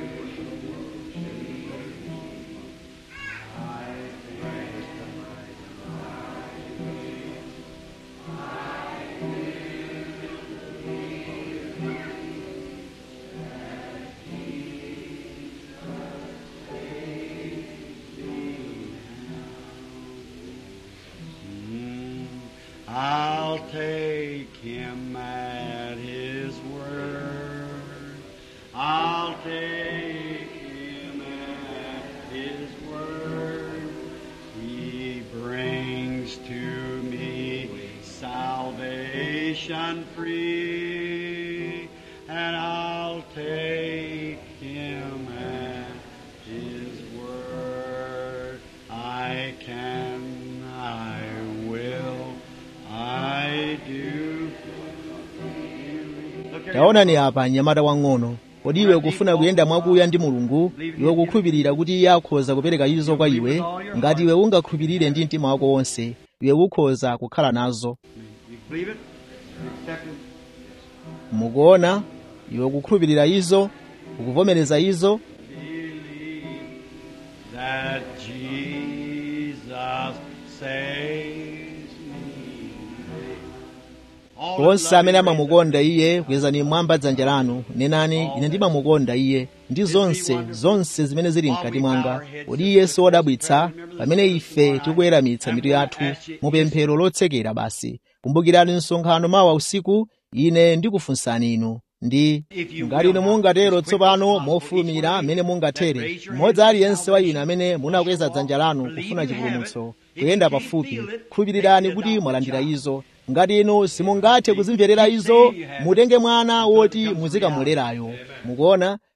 Mm, I'll take him at his word. I'll take him at his word. He brings to me salvation free, and I'll take him at his word. I can, I will, I do. Look at taonani apa mnyamata wang'ono kodi iwe ukufuna kuyenda mwakuya ndi mulungu iwe kukhulupirira kuti iye akhoza kupereka izo kwa iwe ngati iwe ungakhulupirire ndi mtima wako wonse iwe ukhoza kukhala nazo You believe it? You accept it? mukuona iwe kukhulupirira izo ukuvomereza izo Believe that Jesus saves me. All onse that amene love him, amamukonda iye kwezani mmwamba dzanja lanu nenani ine ndimamukonda iye ndi zonse zonse zimene zili mkati mwanga kodi iye si wodabwitsa pamene ife tikuweramitsa mitu yathu mu pemphero lotsekera basi kumbukirani msonkhano mawa usiku ine ndikufunsani inu ndi ngati inu mungatero tsopano mofulumira amene mungathere mmodzi aliyense wa inu amene munakweza dzanja lanu kufuna chipulumutso kuyenda pafupi khulupirirani kuti mwalandira izo ngati inu simungathe kuzimverera izo mutenge mwana woti muzikamulerayo mukuona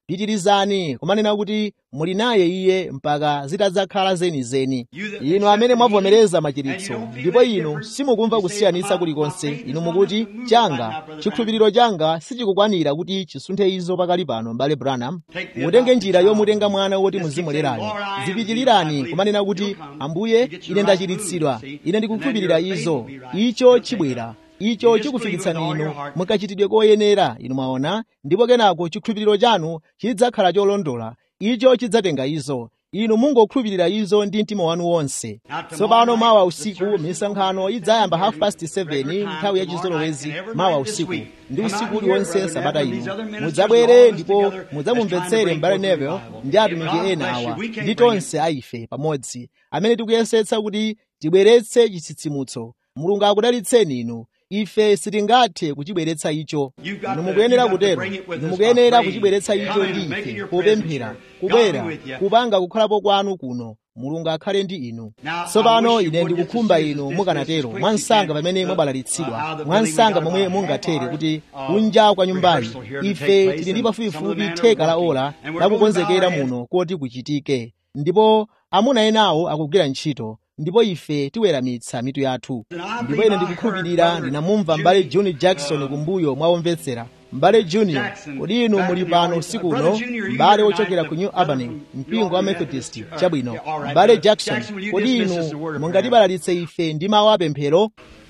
pitirizani kumanena kuti muli naye iye mpaka zitadzakhala zenizeni inu amene mwavomereza machiritso ndipo inu simukumva kusiyanitsa kulikonse inu mukuti changa chikhulupiriro changa sichikukwanira kuti chisunthe izo pakali pano mbale branham mutenge njira yomutenga mwana woti muzimulerayo zipitilirani kumanena kuti ambuye ine ndachiritsidwa ine ndikukhulupirira izo icho chibwera icho chikufikitsani inu mukachitidwe koyenera inu mwaona ndipo kenako chikhulupiriro chanu chidzakhala cholondola icho chidzatenga izo inu mungokhulupirira izo ndi mtima wanu wonse tsopano mawa usiku misonkhano idzayamba half past 7 nthawi yachizolowezi mawa usiku ndi usiku uliwonse sabata ino mudzabwere ndipo mudzamumvetsere mbale neville ndi atumiki ena awa ndi tonse aife pamodzi amene tikuyesetsa kuti tibweretse chitsitsimutso mulungu akudalitseni inu ife sitingathe kuchibweretsa icho inu mukuyenera kutero inu mukuyenera kuchibweretsa icho ndi ife popemphera kubwera kupanga kukhalapo kwanu kuno mulungu akhale ndi inu tsopano ine ndikukhumba inu mukanatero mwansanga pamene mwabalalitsidwa mwansanga momwe mungathere kuti kunja kwa nyumbayi ife tili ndi pafupifupi theka la ola lakukonzekera muno koti kuchitike ndipo amuna enawo akugwira ntchito ndipo ife tiweramitsa mitu yathu ndipo ine ndikukhulupirira ndinamumva m'bale juni jackson kumbuyo mwawomvetsera m'bale junior kodi inu muli pano usiku uno m'bale wochokera ku new albany mpingo wa methodist chabwino m'bale jackson kodi inu mungatibalalitse ife ndi mawu apemphero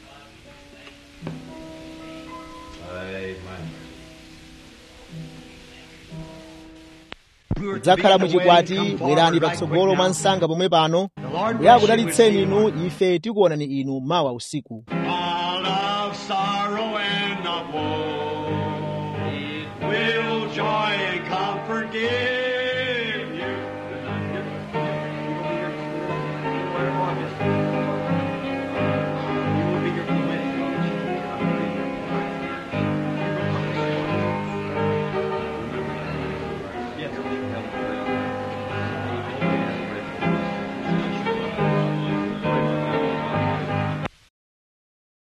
mudzakhala muchikwati bwerani patsogolo mwa msanga pomwe pano mbuye akudalitseni inu ife tikuonani inu mawa usiku